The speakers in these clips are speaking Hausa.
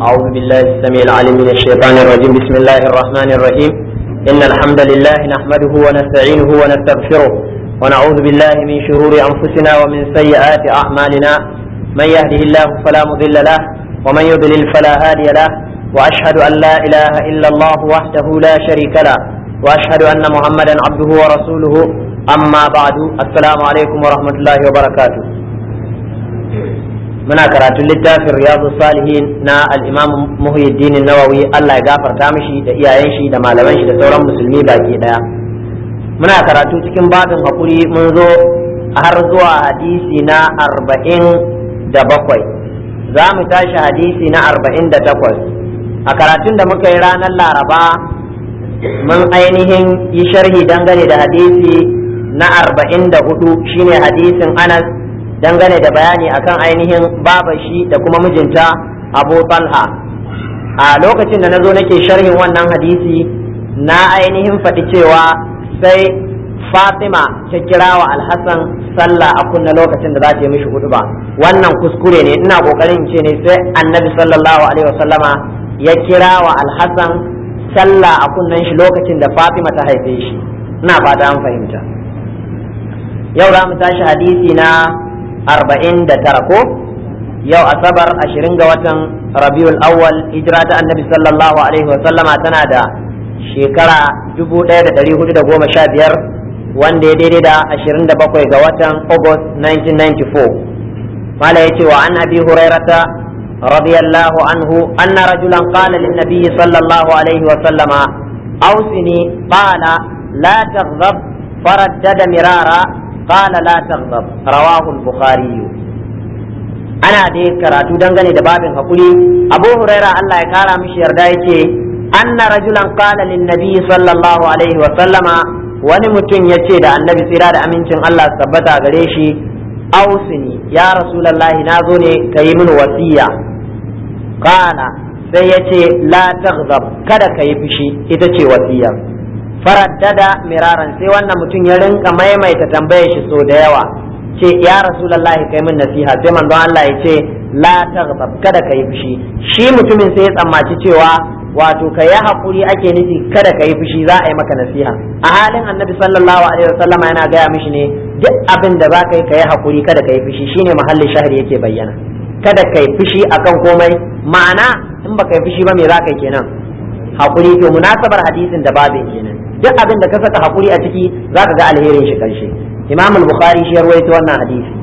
أعوذ بالله السميع العليم من الشيطان الرجيم بسم الله الرحمن الرحيم إن الحمد لله نحمده ونستعينه ونستغفره ونعوذ بالله من شرور أنفسنا ومن سيئات أعمالنا من يهده الله فلا مضل له ومن يضلل فلا هادي له وأشهد أن لا إله إلا الله وحده لا شريك له وأشهد أن محمدا عبده ورسوله أما بعد السلام عليكم ورحمة الله وبركاته muna karatun littafin riyadu salihin na al-imam muhyiddin nawawi Allah ya gafarta mishi da iyayen shi da malaman shi da sauran musulmi baki daya muna karatu cikin babin hakuri mun zo har zuwa hadisi na arba'in da bakwai za mu tashi hadisi na arba'in da takwas a karatun da muka yi ranar laraba mun ainihin yi sharhi dangane da hadisi na arba'in da hudu shine hadisin anas dangane da bayani akan ainihin babashi da kuma mijinta abu talha a lokacin da na zo nake sharhin wannan hadisi na ainihin faɗi cewa sai fatima ta kira wa alhassan sallah a kunna lokacin da za ta yi mishi hudu ba wannan kuskure ne ina kokarin ce ne sai annabi sallallahu alaihi wasallama ya kira wa alhassan sallah a kunnan shi lokacin da fatima ta haife shi ina fata an fahimta yau za mu tashi hadisi na arba'in da tara ko yau asabar ashirin ga watan rabiul awwal hijira ta annabi sallallahu alaihi wa sallama tana da shekara dubu ɗaya da ɗari hudu da goma sha biyar wanda ya daidai da ashirin da bakwai ga watan august 1994 mala ya ce wa an abi hurairata radiyallahu anhu anna rajulan qala lin nabiyyi sallallahu alaihi wa sallama awsini qala la taghdab faraddada mirara قال لا تغضب رواه البخاري ana dai karatu dangane da babin hakuri abu huraira Allah ya kara mishi yarda yace anna rajulan qala lin nabi sallallahu alaihi wa sallama wani mutum yace da annabi tsira da amincin Allah tabbata gare shi ausini ya rasulullahi na zo ne kayi min wasiya qala sai yace la taghdab kada kayi fushi ita ce wasiyar faraddada miraran sai wannan mutum ya rinka maimaita tambayar shi so da yawa ce ya rasulullah kai min nasiha sai manzon Allah ya ce la taghdab kada ka yi fushi shi mutumin sai ya tsammaci cewa wato ka yi hakuri ake nufi kada ka yi fushi za a yi maka nasiha a halin annabi sallallahu alaihi wasallam yana gaya mishi ne duk abin da za ka yi ka yi hakuri kada ka yi fushi shine mahallin shahri yake bayyana kada ka yi fushi akan komai ma'ana in baka yi fushi ba me za ka yi kenan hakuri to munasabar hadisin da babin kenan duk abin da ka saka hakuri a ciki zaka ga alherin shi karshe imam al-bukhari shi rawaito wannan hadisi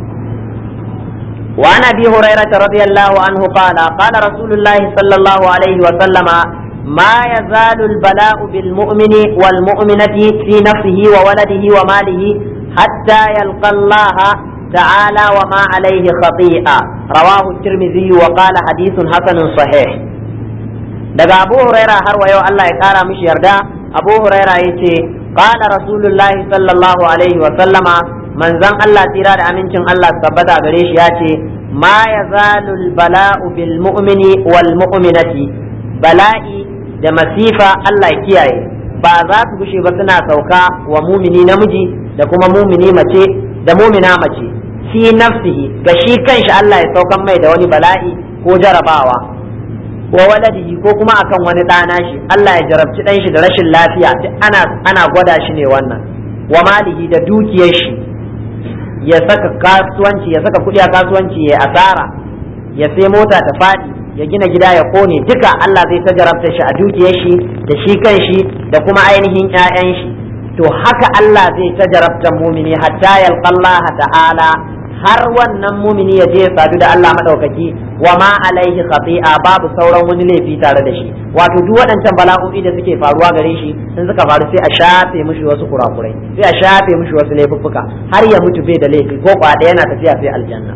wa an abi hurairah radiyallahu anhu qala qala rasulullahi sallallahu alaihi wa sallama ما يزال البلاء بالمؤمن والمؤمنة في نفسه وولده وماله حتى يلقى الله تعالى وما عليه خطيئة رواه الترمذي وقال حديث حسن صحيح daga abu huraira har wa yau Allah ya kara mishi yarda abu huraira ya ce qala rasulullahi sallallahu alaihi wa sallama manzon Allah tsira da amincin Allah tabbata gare shi ya ce ma yazalul bala'u bil mu'mini wal mu'minati bala'i da masifa Allah ya kiyaye ba za su gushe ba suna sauka wa mumini namiji da kuma mumini mace da mumina mace fi nafsihi ga shi kanshi Allah ya saukan mai da wani bala'i ko jarabawa wa waladihi ko kuma akan wani ɗana shi Allah ya jarabci ɗan shi da rashin lafiya duk ana ana gwada shi ne wannan wa malihi da dukiyar shi ya saka kasuwanci ya saka kuɗi a kasuwanci ya asara ya sai mota ta faɗi ya gina gida ya kone duka Allah zai ta jarabta shi a dukiyar shi da shi kan shi da kuma ainihin ƴaƴan shi to haka Allah zai ta jarabta mumini hatta yalqallaha ta'ala har wannan mumini ya je ya sadu da Allah madaukaki wa ma alaihi khati'a babu sauran wani laifi tare da shi wato duk waɗancan bala'o'i da suke faruwa gare shi in suka faru sai a shafe mishi wasu kurakurai sai a shafe mishi wasu laifuffuka har ya mutu bai da laifi ko kwa yana tafiya sai aljanna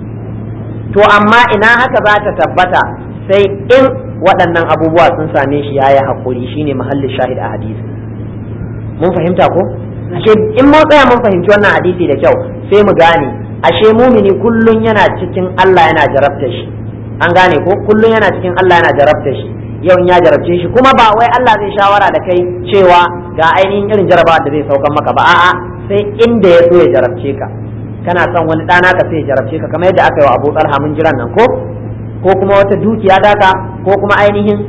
to amma ina haka za ta tabbata sai in waɗannan abubuwa sun same shi yayi hakuri shine mahallin shahid a hadisi mun fahimta ko ashe in mun tsaya mun fahimci wannan hadisi da kyau sai mu gane ashe mumini kullun yana cikin Allah yana jarabta shi an gane ko kullun yana cikin Allah yana jarabta shi yau ya jarabce shi kuma ba wai Allah zai shawara da kai cewa ga ainihin irin jarabawa da zai saukan maka ba a'a sai inda ya so ya jarabce ka kana son wani ɗana ka sai ya jarabce ka kamar yadda aka yi wa Abu Talha mun jiran nan ko ko kuma wata dukiya daka ko kuma ainihin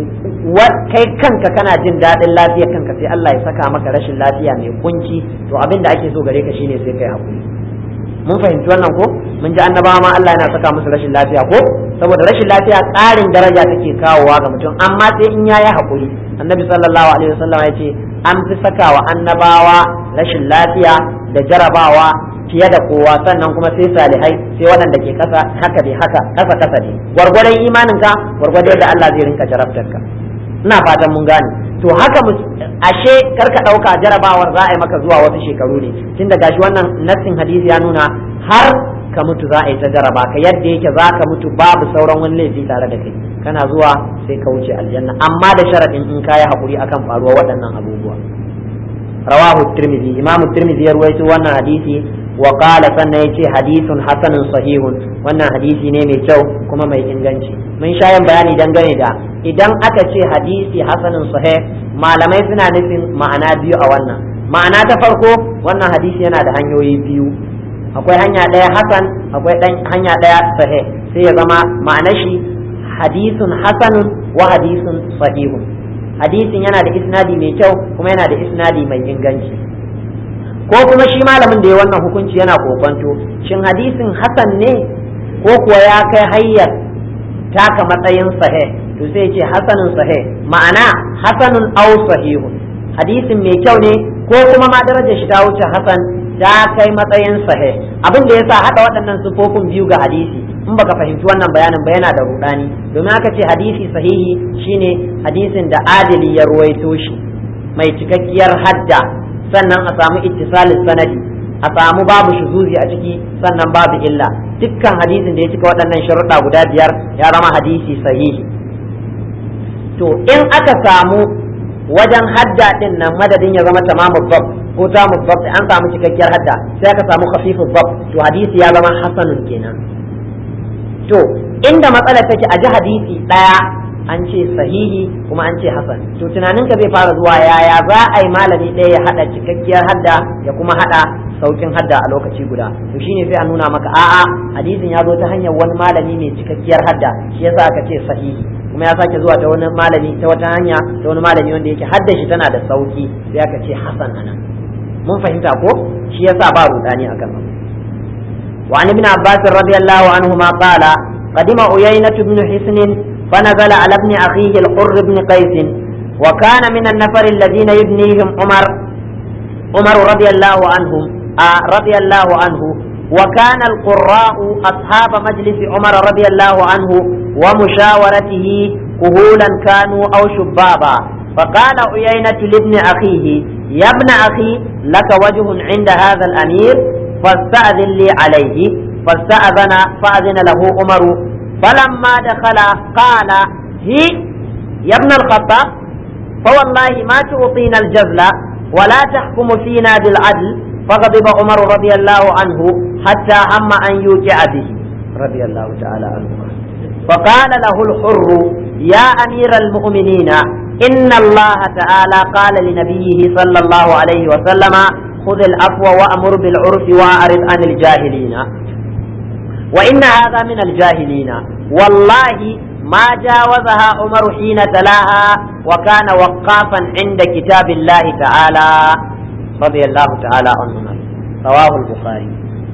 kai kanka kana jin daɗin lafiyar kanka sai Allah ya saka maka rashin lafiya mai kunci to abin da ake so gare ka shine sai kai hakuri mun fahimci wannan ko mun ji annabawa ma Allah yana saka musu rashin lafiya ko saboda rashin lafiya ƙarin daraja take kawowa ga mutum amma sai in yayi hakuri annabi sallallahu alaihi wasallam ya ce an fi sakawa annabawa rashin lafiya da jarabawa fiye da kowa sannan kuma sai salihai sai waɗanda ke kasa haka dai haka kasa kasa dai gwargwadon imaninka gwargwadon da Allah zai rinka jarabtar ka ina fatan mun gane to haka ashe karka ɗauka jarabawar za a yi maka zuwa wasu shekaru ne tun da gashi wannan nassin hadisi ya nuna har ka mutu za a yi ta jaraba ka yadda yake za ka mutu babu sauran wani laifi tare da kai kana zuwa sai ka wuce aljanna amma da sharaɗin in ka yi haƙuri akan faruwa waɗannan abubuwa rawahu tirmidhi imamu tirmidhi ya ruwaito wannan hadisi wa qala sannan yace hadithun hasanun sahihun wannan hadisi ne mai kyau kuma mai inganci mun sha yin bayani dangane da idan aka ce hadisi hasanun sahih malamai suna nufin ma'ana biyu a wannan ma'ana ta farko wannan hadisi yana da hanyoyi biyu akwai hanya ɗaya hasan akwai hanya ɗaya sahih sai ya zama ma'ana shi hadisun hasanun wa hadisun sahihun hadisin yana da isnadi mai kyau kuma yana da isnadi mai inganci ko kuma shi malamin da ya wannan hukunci yana kokonto shin hadisin hasan ne ko kuwa ya kai hayyar taka matsayin sahih to sai ce hasanun sahih ma'ana hasanun aw sahihun hadisin mai kyau ne ko kuma ma darajar shi ta wuce hasan ta kai matsayin sahih abin da yasa hada waɗannan sufofin biyu ga hadisi in baka fahimci wannan bayanin ba yana da rudani domin aka ce hadisi sahihi shine hadisin da adili ya ruwaito shi mai cikakkiyar hadda sannan a samu ittisalin sanadi a samu babu shuzuzi a ciki sannan babu illa dukkan hadisin da ya cika waɗannan sharuɗa guda biyar ya zama hadisi sahihi to in aka samu wajen hadda din nan madadin ya zama tamamu bab ko tamu bab an samu cikakkiyar hadda sai aka samu khafifu bab to hadisi ya zama hasanun kenan to inda matsalar take a ji hadisi ɗaya an ce sahihi kuma an ce hasan to tunaninka zai fara zuwa yaya za a yi malami ɗaya ya haɗa cikakkiyar hadda ya kuma haɗa saukin hadda a lokaci guda to shine sai a nuna maka a'a hadisin ya zo ta hanyar wani malami mai cikakkiyar hadda shi yasa aka ce sahihi kuma ya sake zuwa ta wani malami ta wata hanya ta wani malami wanda yake hadda shi tana da sauki sai aka ce hasan anan mun fahimta ko shi yasa ba rudani akan وعن ابن عباس رضي الله عنهما قال قدم عيينة بن حسن فنزل على ابن أخيه الحر بن قيس وكان من النفر الذين يبنيهم عمر عمر رضي الله عنهم آه رضي الله عنه وكان القراء أصحاب مجلس عمر رضي الله عنه ومشاورته كهولا كانوا أو شبابا فقال عيينة لابن أخيه يا ابن أخي لك وجه عند هذا الأمير فاستأذن لي عليه فاستأذن فأذن له عمر فلما دخل قال هي يا ابن الخطاب فوالله ما تعطينا الجزل ولا تحكم فينا بالعدل فغضب عمر رضي الله عنه حتى هم أن يوجع به رضي الله تعالى عنه فقال له الحر يا أمير المؤمنين إن الله تعالى قال لنبيه صلى الله عليه وسلم خذ العفو وأمر بالعرف وأعرض عن الجاهلين وإن هذا من الجاهلين والله ما جاوزها عمر حين تلاها وكان وقافا عند كتاب الله تعالى رضي الله تعالى عنهما رواه البخاري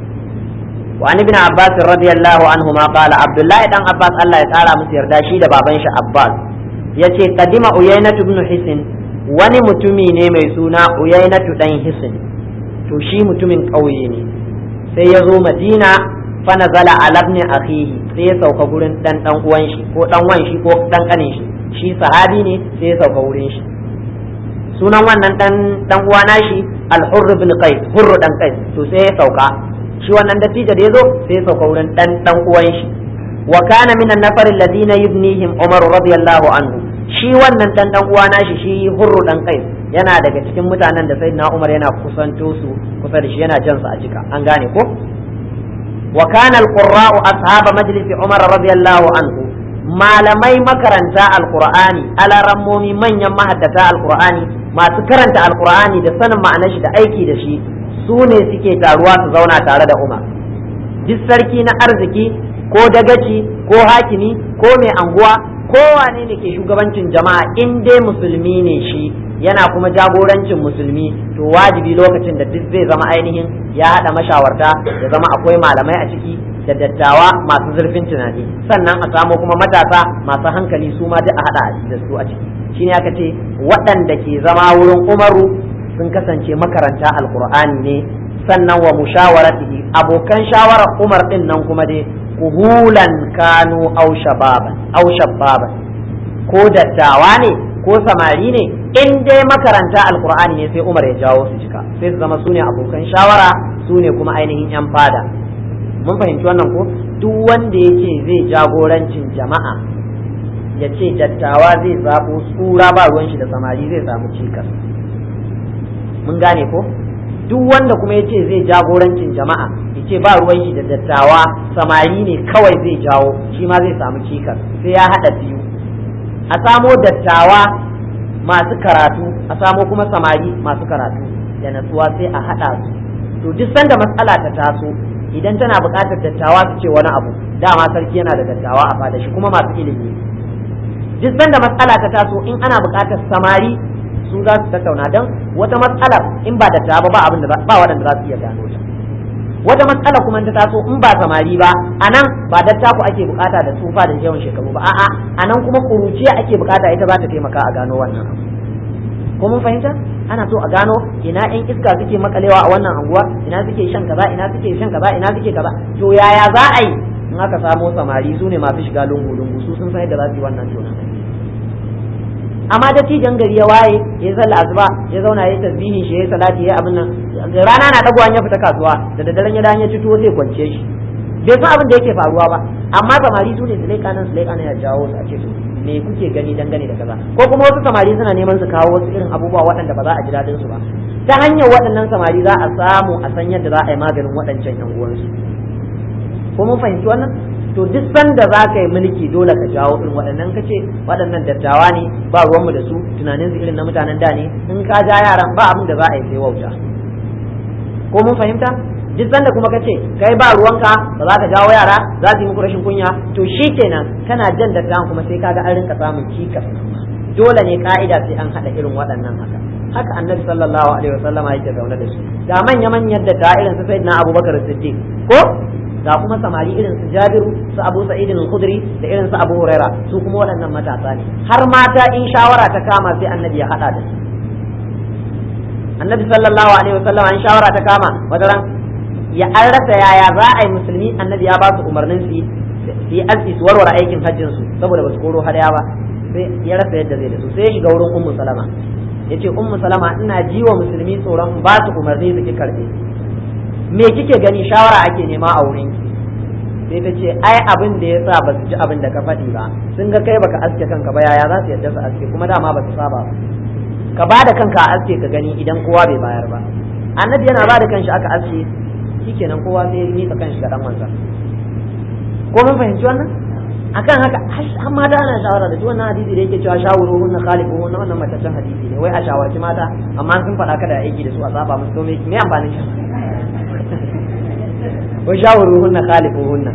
وعن ابن عباس رضي الله عنهما قال عبد الله بن عباس الله تعالى مسير داشي da baban shi Abbas yace kadima Uyaynatu ibn Hisin wani mutumi ne mai suna Uyaynatu dan Hisin to shi mutumin ƙauye ne sai ya zo Madina fa nazala ala ibn akhihi sai ya sauka gurin dan dan uwan shi ko dan wan shi ko dan kanin shi shi sahabi ne sai ya sauka wurin shi sunan wannan dan dan uwa nashi al-hurr ibn qais hurr dan qais to sai ya sauka shi wannan dattijo da yazo sai ya sauka wurin dan dan uwan shi wa kana min an-nafar alladhina yubnihim Umar radiyallahu anhu shi wannan dan dan uwa nashi shi hurr dan qais yana daga cikin mutanen da sayyidina Umar yana kusanto su kusa da shi yana jan su a jika an gane ko wa kana al-qurra'u ashab majlis Umar radiyallahu anhu malamai makaranta alqur'ani alarammomi manyan mahaddata alqur'ani masu karanta alqur'ani da sanin ma'anar shi da aiki da shi su ne suke taruwa su zauna tare da umar duk sarki na arziki ko dagaci ko hakimi ko mai anguwa ko wane ne ke shugabancin jama'a in dai musulmi ne shi yana kuma jagorancin musulmi to wajibi lokacin da duk zai zama ainihin ya haɗa mashawarta ya zama akwai malamai a ciki da dattawa masu zurfin tunani sannan a samo kuma matasa masu hankali su ma duk a haɗa da su a ciki shine aka ce waɗanda ke zama wurin umaru sun kasance makaranta alkur'ani ne sannan wa mushawaratihi abokan shawarar umar din nan kuma dai kuhulan kanu au shababan au shababan ko dattawa ne ko samari ne in dai makaranta alkur'ani ne sai umar ya jawo su cika sai su zama sune abokan shawara sune kuma ainihin yan fada mun fahimci wannan ko duk wanda yake zai jagorancin jama'a ya ce dattawa zai zaɓo tsura ba ruwan shi da samari zai samu cikas mun gane ko duk wanda kuma ya ce zai jagorancin jama'a ya ce ba ruwan shi da dattawa samari ne kawai zai jawo shi ma zai samu cikas sai ya haɗa biyu a samo dattawa masu karatu a samo kuma samari masu karatu da natsuwa sai a haɗa su to duk sanda matsala ta taso idan tana buƙatar dattawa su ce wani abu dama sarki yana da dattawa a fada shi kuma masu ilimi duk sanda matsala ta taso in ana buƙatar samari su za su tattauna don wata matsala in ba dattawa ba abin da ba waɗanda za su iya gano ta wata matsala kuma ta taso in ba samari ba a nan ba dattaku ake bukata da tsufa da yawan shekaru ba a'a a nan kuma kuruciya ake bukata ita za ta taimaka a gano wannan abu ko mun fahimta ana so a gano ina yan iska suke makalewa a wannan anguwa ina suke shan kaza ina suke shan kaza ina suke kaza to yaya za a yi in aka samo samari su ne masu shiga lungu lungu su sun san yadda za su yi wannan tonan amma da tijan gari ya waye ya sallah asuba ya zauna ya tasbihi shi ya salati ya abin nan rana na dagowa ya fita kasuwa da daddaren ya dan ya ci tuwo zai kwance shi bai san abin da yake faruwa ba amma samari su ne su leƙa nan su leƙa nan ya jawo su a ce su me kuke gani dangane da kaza ko kuma wasu samari suna neman su kawo wasu irin abubuwa waɗanda ba za a ji daɗin su ba ta hanyar waɗannan samari za a samu a san yadda za a yi maganin waɗancan yan uwansu ko mun fahimci wannan to duk sanda za ka yi mulki dole ka jawo irin waɗannan ka ce waɗannan dattawa ne ba ruwanmu da su tunanin su irin na mutanen da ne in ka ja yaran ba abin da za a yi sai wauta ko mun fahimta duk sanda kuma ka ce kai ba ruwanka ba za ka jawo yara za su yi muku rashin kunya to shi kenan kana jan dattawan kuma sai kaga an rinka samun cikas dole ne ka'ida sai an haɗa irin waɗannan haka haka annabi sallallahu alaihi wasallama yake zaune da su ga manya manyan da ta irin su sayyidina abubakar siddiq ko ga kuma samari irin su jabiru su abu sa'idin al-khudri da irin su abu huraira su kuma waɗannan matasa ne har mata in shawara ta kama sai annabi ya haɗa da su annabi sallallahu alaihi wasallam in shawara ta kama wadaran ya an rasa yaya za a yi musulmi annabi ya ba su umarnin su su yi aski su warware aikin hajjin su saboda ba su koro hadaya ba sai ya rasa yadda zai da su sai ya shiga wurin ummu salama yace ummu salama ina ji wa musulmi tsoron ba su umarni su ki karbe me kike gani shawara ake nema a wurin sai ta ce ai abin da yasa ba su ji abin da ka faɗi ba sun ga kai baka aske kanka ba yaya za su yadda su aske kuma dama ba su saba ba ka ba da kanka a aske ka gani idan kowa bai bayar ba annabi yana ba da kanshi aka aske shikenan kowa sai ya mika kanshi ga dan wansa ko mun fahimci wannan akan haka har mata ana shawara da shi wannan hadisi da yake cewa shawuru hunna khalifu hunna wannan mataccen hadisi ne wai a shawarci mata amma sun faɗa kada aiki da su a saba musu to me amfanin shi wa shawuru hunna khalifu hunna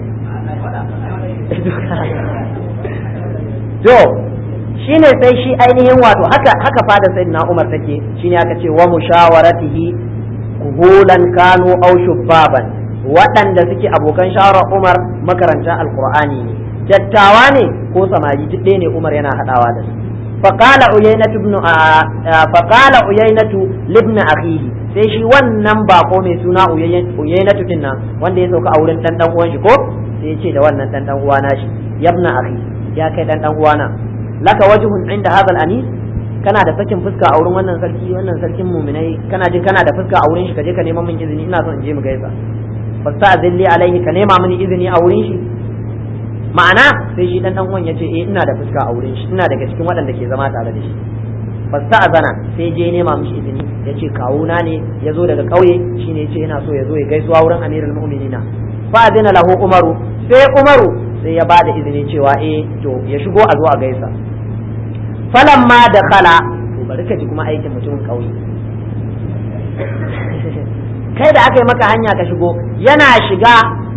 to shine sai shi ainihin wato haka haka fada sayyidina Umar take shine aka ce wa mushawaratihi kuhulan kanu aw shubbaban waɗanda suke abokan shawarar Umar makaranta alqur'ani ne dattawa ne ko samari duk ɗaya ne Umar yana hadawa da su فقال عيينة ابن فقال عيينة لابن أخيه sai shi wannan bako mai suna uyainatu din nan wanda ya sauka a wurin dan dan uwan shi ko sai ya ce da wannan dan dan uwana shi yabna akhi ya kai dan dan uwana laka wajhun inda hadha al-anis kana da sakin fuska a wurin wannan sarki wannan sarkin muminai kana jin kana da fuska a wurin shi kaje ka neman min izini ina son in je mu gaisa fasta'zilli alaihi ka nema mini izini a wurin shi ma'ana sai shi dan dan uwan yace eh ina da fuska a wurin shi ina daga cikin waɗanda ke zama tare da shi fasta'zana sai je nema mishi izini yace kawuna ne yazo daga kauye shine yace yana so ya zo ya gaisuwa wurin amirul mu'minina fa adina lahu umaru sai umaru sai ya bada izini cewa eh to ya shigo a zo a gaisa falamma da khala to bari ka ji kuma aikin mutumin kauye kai da aka yi maka hanya ka shigo yana shiga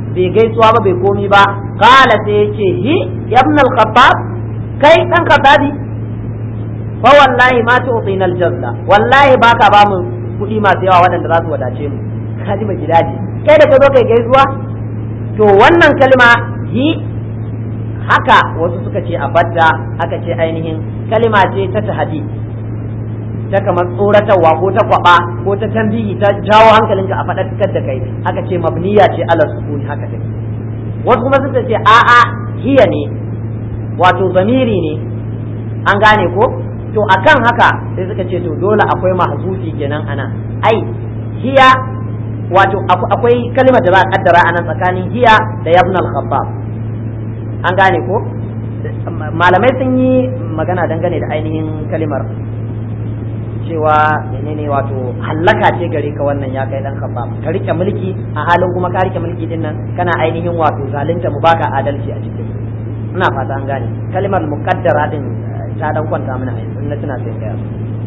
bai gaisuwa ba bai komi ba qala sai ya ce hi ibn al-khattab kai dan khattabi fa wallahi ma tu'tina al-jazla wallahi baka ba mu kuɗi masu yawa waɗanda za su wadace mu kaji ba gidaje kai da ka zo kai gaisuwa to wannan kalma hi haka wasu suka ce a badda aka ce ainihin kalma ce ta tahadi ta kamar tsoratarwa ko ta kwaba ko ta tambihi ta jawo hankalinka a faɗaɗar da kai aka ce mabniya ce ala sukuni haka take wasu kuma suka ce a'a hiya ne wato zamiri ne an gane ko to akan haka sai suka ce to dole akwai mahzufi kenan ana ai hiya wato akwai kalmar da za a kaddara anan tsakanin hiya da yabn al-khabbab an gane ko malamai sun yi magana dangane da ainihin kalimar cewa menene wato hallaka ce gare ka wannan ya kai dan khabbab ka rike mulki a halin kuma ka rike mulki din nan kana ainihin wato zalunta mu baka adalci a cikin ina fata an gane kalimar muqaddara din ta dan kwanta mana a yanzu na tuna sai kai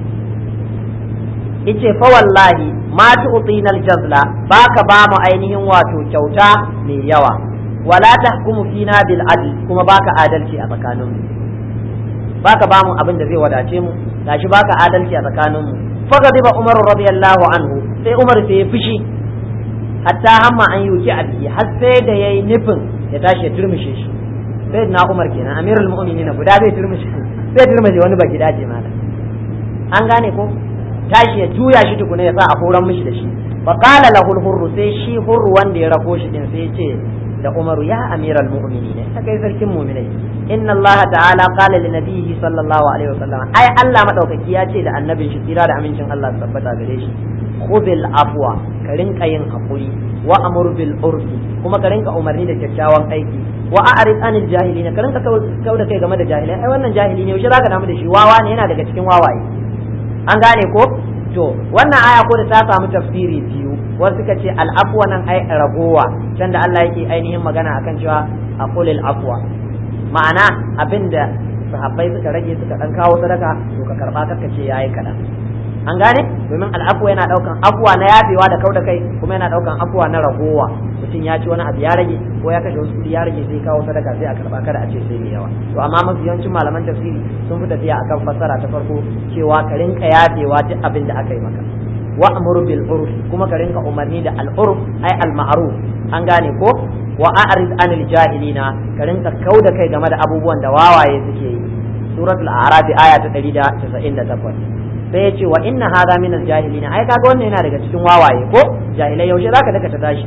yace fa wallahi ma tu'tina al-jazla baka ba mu ainihin wato kyauta mai yawa wala tahkumu fina bil adl kuma baka adalci a tsakanin mu baka ba mu abin da zai wadace mu gashi baka adalci a tsakanin mu fa gadiba umar radiyallahu anhu sai umar sai ya fushi hatta hamma an yuki a biki har sai da yayi nufin ya tashi ya turmushe shi sai na umar kenan amirul mu'minin guda zai turmushe zai turmushe wani baki dace mana an gane ko tashi ya juya shi tukuna ya sa a horan mishi da shi fa qala lahu hurru sai shi hurru wanda ya rako shi din sai ya ce da umaru ya amiral mu'minin ta kai sarkin mu'minai inna allah ta'ala qala li nabiyhi sallallahu alaihi wasallam ai allah madaukaki ya ce da annabin shi tsira da amincin allah tabbata gare shi khudil afwa ka rinka yin hakuri wa amur bil urfi kuma ka rinka umarni da kyakkyawan aiki wa a'rid anil jahilina ka rinka kau da kai game da jahilai ai wannan jahili ne yaushe zaka damu da shi wawa ne yana daga cikin wawaye an gane ko to wannan aya ko da ta samu tafsiri biyu wasu suka ce al'afwa nan ai ragowa can da Allah yake ainihin magana akan cewa aqulil afwa ma'ana abinda sahabbai suka rage suka dan kawo sadaka to ka karba karka ce yayi kadan an gane domin al'afwa yana daukan afwa na yafewa da kauda kai kuma yana daukan afwa na ragowa mutum ya ci wani abu ya rage ko ya kashe wasu kudi ya rage sai kawo sadaka sai a karba kada a ce sai mai yawa to amma mafi yawancin malaman tafsiri sun fi tafiya akan fassara ta farko cewa ka rinka yafewa duk abin da aka yi maka wa amru bil urf kuma ka rinka umarni da al urf ai al ma'ruf an gane ko wa a'rid anil jahilina ka rinka kauda kai game da abubuwan da wawaye suke yi suratul a'raf aya ta 198 sai ya ce wa inna hadha min al jahilina ai kaga wannan yana daga cikin wawaye ko jahilai yaushe zaka daka ta tashi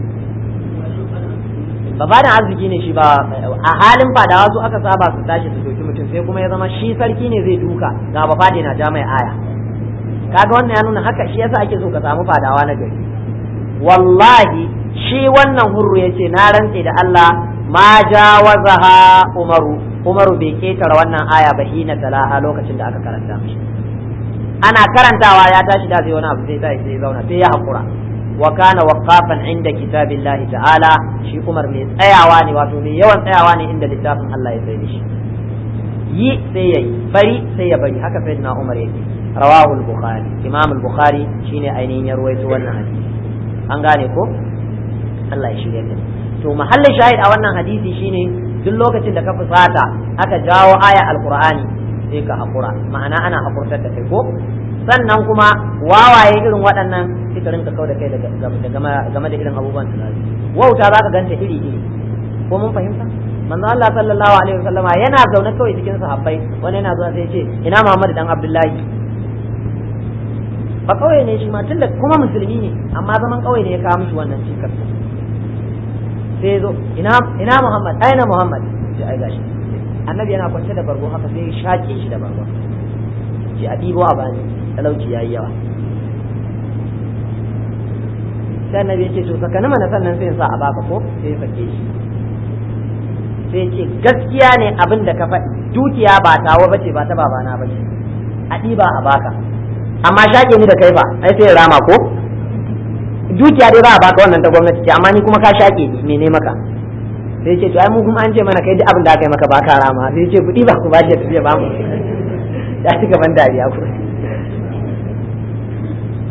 ba da arziki ne shi ba a halin fadawa su aka saba su tashi su doki mutum sai kuma ya zama shi sarki ne zai duka ga ba fade na ja mai aya kaga wannan ya nuna haka shi yasa ake so ka samu fadawa na gari wallahi shi wannan hurru yace na rantse da Allah ma jawazaha umaru umaru bai ketara wannan aya ba hina talaha lokacin da aka karanta mishi ana karantawa ya tashi da zai wani abu sai sai sai zauna sai ya hakura wa kana waqafan inda kitabillahi ta'ala shi Umar mai tsayawa ne wato mai yawan tsayawa ne inda littafin Allah ya tsaye shi yi sai yayi bari sai ya bari haka sai na Umar yake rawahu al-bukhari imam al-bukhari shine ainihin ya ruwaito wannan hadisi an gane ko Allah ya shirya da to mahallin shahid a wannan hadisi shine duk lokacin da ka fusata aka jawo aya alqur'ani sai ka hakura ma'ana ana hakurtar da kai ko sannan kuma wawaye irin waɗannan sai ka rinka kauda kai game da irin abubuwan tunani wauta za ka ganta iri iri ko mun fahimta manzo Allah sallallahu alaihi wasallama yana zaune kawai cikin sahabbai wani yana zuwa sai ya ce ina Muhammad dan Abdullahi ba kawai ne shi ma tunda kuma musulmi ne amma zaman kawai ne ya kawo mishi wannan cikar sai ya zo ina ina Muhammad aina Muhammad sai ai gashi annabi yana kwance da bargo haka sai ya shake shi da bargo ce a dibo a bani talauci yayi yawa sai annabi ya ce to sakani mana sannan sai sa a baka ko sai ya sake shi sai ce gaskiya ne abin da ka faɗi dukiya ba tawa bace ba ta babana bace a ɗiba a baka amma shaƙe ni da kai ba ai sai rama ko dukiya dai ba a baka wannan ta gwamnati ce amma ni kuma ka shaƙe ni mene maka sai ce to ai mu kuma an ce mana kai duk abin da aka yi maka ba ka rama sai ce kuɗi ba ku ba shi tafiya ba mu ya ci gaban dariya ku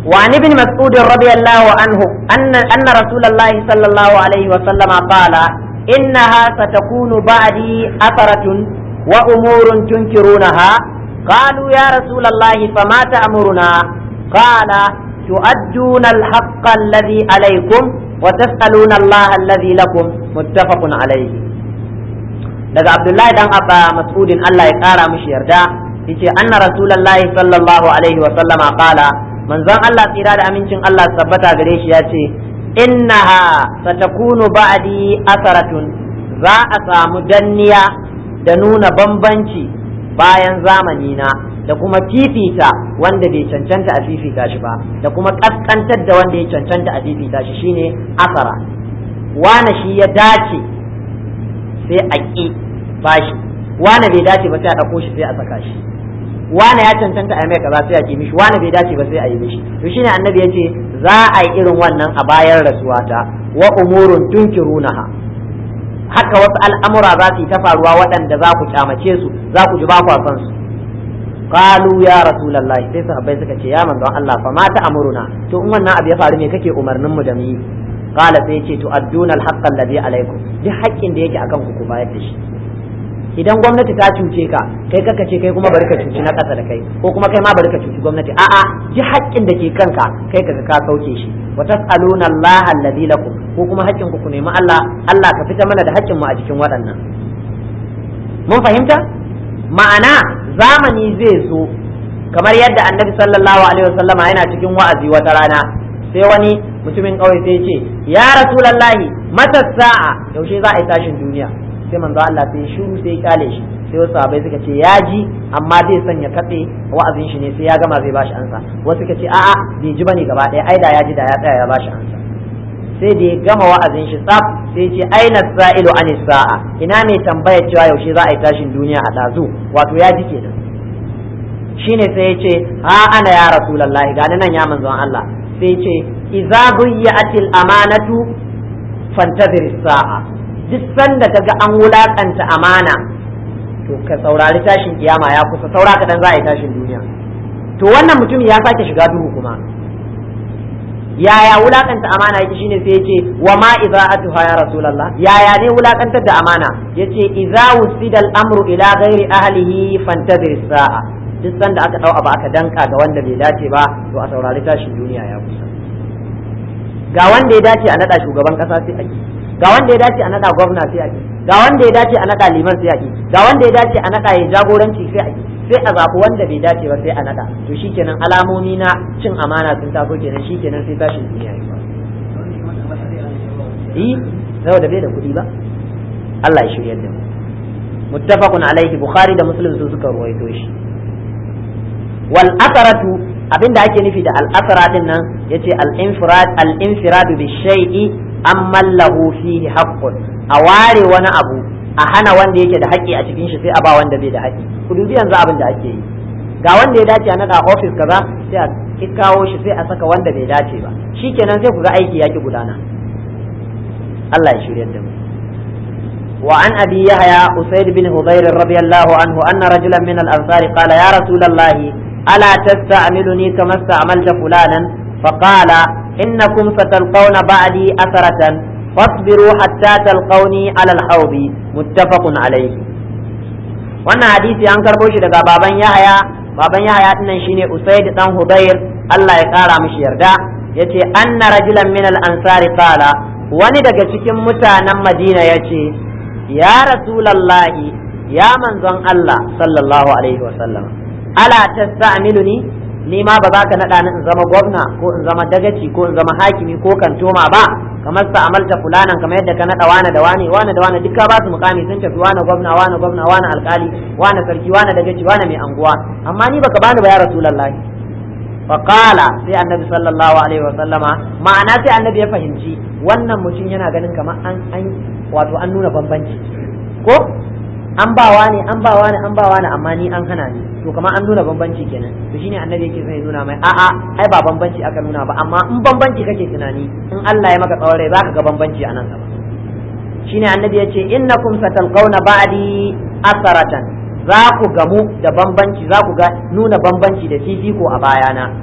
وعن ابن مسعود رضي الله عنه أن أن رسول الله صلى الله عليه وسلم قال إنها ستكون بعدي أثرة وأمور تنكرونها قالوا يا رسول الله فما تأمرنا قال تؤدون الحق الذي عليكم وتسألون الله الذي لكم متفق عليه daga Abdullahi dan Abba Mas'udin Allah ya kara mishi yarda yace anna Rasulullahi sallallahu alaihi wa sallama qala manzon Allah tsira da amincin Allah tabbata gare shi yace innaha satakunu ba'di asaratun za a samu danniya da nuna bambanci bayan zamani na da kuma fifita wanda bai cancanta a fifita shi ba da kuma kaskantar da wanda ya cancanta a fifita shi shine asara wane shi ya dace sai a ƙi bashi wane bai dace ba sai a ɗauko shi sai a saka shi wane ya cancanta a mai kaza sai a ƙi mishi wane bai dace ba sai a yi mishi to shine annabi ya ce za a yi irin wannan a bayan rasuwata wa umurun tunkirunaha haka wasu al'amura za su yi ta faruwa waɗanda za ku kyamace su za ku ji ba ku son su qalu ya rasulullahi sai sahabbai suka ce ya manzon Allah fa mata amuruna to in wannan abu ya faru me kake umarnin mu da mu yi qala sai yace to adduna al-haqqa alladhi alaykum duk haƙƙin da yake akan ku ku bayar da shi idan gwamnati ta cuce ka kai kaka ce kai kuma bari ka cuci na ƙasa da kai ko kuma kai ma bari ka cuci gwamnati a'a ji haƙƙin da ke kanka kai kaga ka sauke shi wa tas'aluna Allah alladhi lakum ko kuma haƙƙin ku ku nemi Allah Allah ka fita mana da haƙƙin mu a cikin waɗannan mun fahimta ma'ana zamani zai zo kamar yadda annabi sallallahu alaihi wasallama yana cikin wa'azi wata rana sai wani mutumin ƙauye sai ce ya rasulallahi mata sa'a yaushe za a yi tashin duniya sai manzo Allah sai shiru sai ya kale shi sai wasu sahabbai suka ce ya ji amma zai sanya katse wa'azin shi ne sai ya gama zai bashi ansa wasu suka ce a'a bai ji bane gaba ɗaya ai da ya ji da ya tsaya ya bashi ansa sai da ya gama wa'azin shi tsaf sai ya ce aina sa'ilu an sa'a ina ne tambayar cewa yaushe za a yi tashin duniya a dazu wato ya ji kenan shine sai ya ce ha ana ya rasulullahi gani nan ya manzon Allah sai ya ce idza buyi'atil amanatu fantazir sa'a duk sanda kaga an wulakanta amana to ka saurari tashin kiyama ya kusa saura kadan za a yi tashin duniya to wannan mutum ya sake shiga duhu kuma yaya wulakanta amana yake shine sai yace wa ma idza'atuha ya rasulullah yaya ne wulakantar da amana yace idza wusida al-amru ila ghairi ahlihi fantazir sa'a duk sanda aka dau abu aka danka ga wanda bai dace ba to a saurari tashin duniya ya kusa ga wanda ya dace a nada shugaban kasa sai a ki ga wanda ya dace a nada gwamna sai a ki ga wanda ya dace a nada liman sai a ki ga wanda ya dace a nada ya jagoranci sai a ki sai a zaɓi wanda bai dace ba sai a nada to shikenan alamomi na cin amana sun taso kenan shikenan sai tashin duniya ya yi saboda bai da kuɗi ba Allah ya shirya da mu muttafaqun alaihi bukhari da muslim su suka ruwaito shi wal asaratu abinda ake nufi da al asara din nan yace al infirad al infiradu bi shay'i amma lahu fihi haqqun a ware wani abu a hana wanda yake da haƙƙi a cikin shi sai a ba wanda bai da haƙƙi ku dubi yanzu abin da ake yi ga wanda ya dace a naɗa ofis kaza sai a kawo shi sai a saka wanda bai dace ba shikenan sai ku ga aiki yaki gudana Allah ya shirya da mu وعن أبي يحيى أسيد بن هضير رضي الله عنه أن رجلا من الأنصار قال يا رسول الله ألا تستعملني كما استعملت فلانا فقال إنكم ستلقون بعدي أثرة فاصبروا حتى تلقوني على الحوض متفق عليه wannan hadisi an karbo shi daga baban Yahaya baban Yahaya dinnan shine Usaid dan Hudayr Allah ya kara mishi yarda yace anna rajulan min al-ansari qala wani daga cikin mutanen Madina yace ya rasulallahi ya manzon Allah sallallahu alaihi wa sallam ala tasta'miluni ni ma ba za ka naɗa ni in zama gwamna ko in zama dagaci ko in zama hakimi ko kantoma ba kamar sa amalta fulanan kamar yadda ka naɗa wane da wane wane da wane duka ba su mukami sun tafi wane gwamna wane gwamna wane alkali wane sarki wane dagaci wane mai anguwa amma ni baka bani ba ya rasulullahi faqala sai annabi sallallahu alaihi wa sallama ma'ana sai annabi ya fahimci wannan mutum yana ganin kamar an an wato an nuna bambanci ko an bawa ne an bawa ne an bawa ne amma ni an hana ni to kamar an nuna bambanci kenan to shine annabi yake sai nuna mai a'a ai ba bambanci aka nuna ba amma in bambanci kake tunani in Allah ya maka tsawon rai zaka ga bambanci a nan gaba shine annabi yace innakum satalqawna ba'di asaratan za ku gamu da bambanci za ku ga nuna bambanci da fifiko a bayana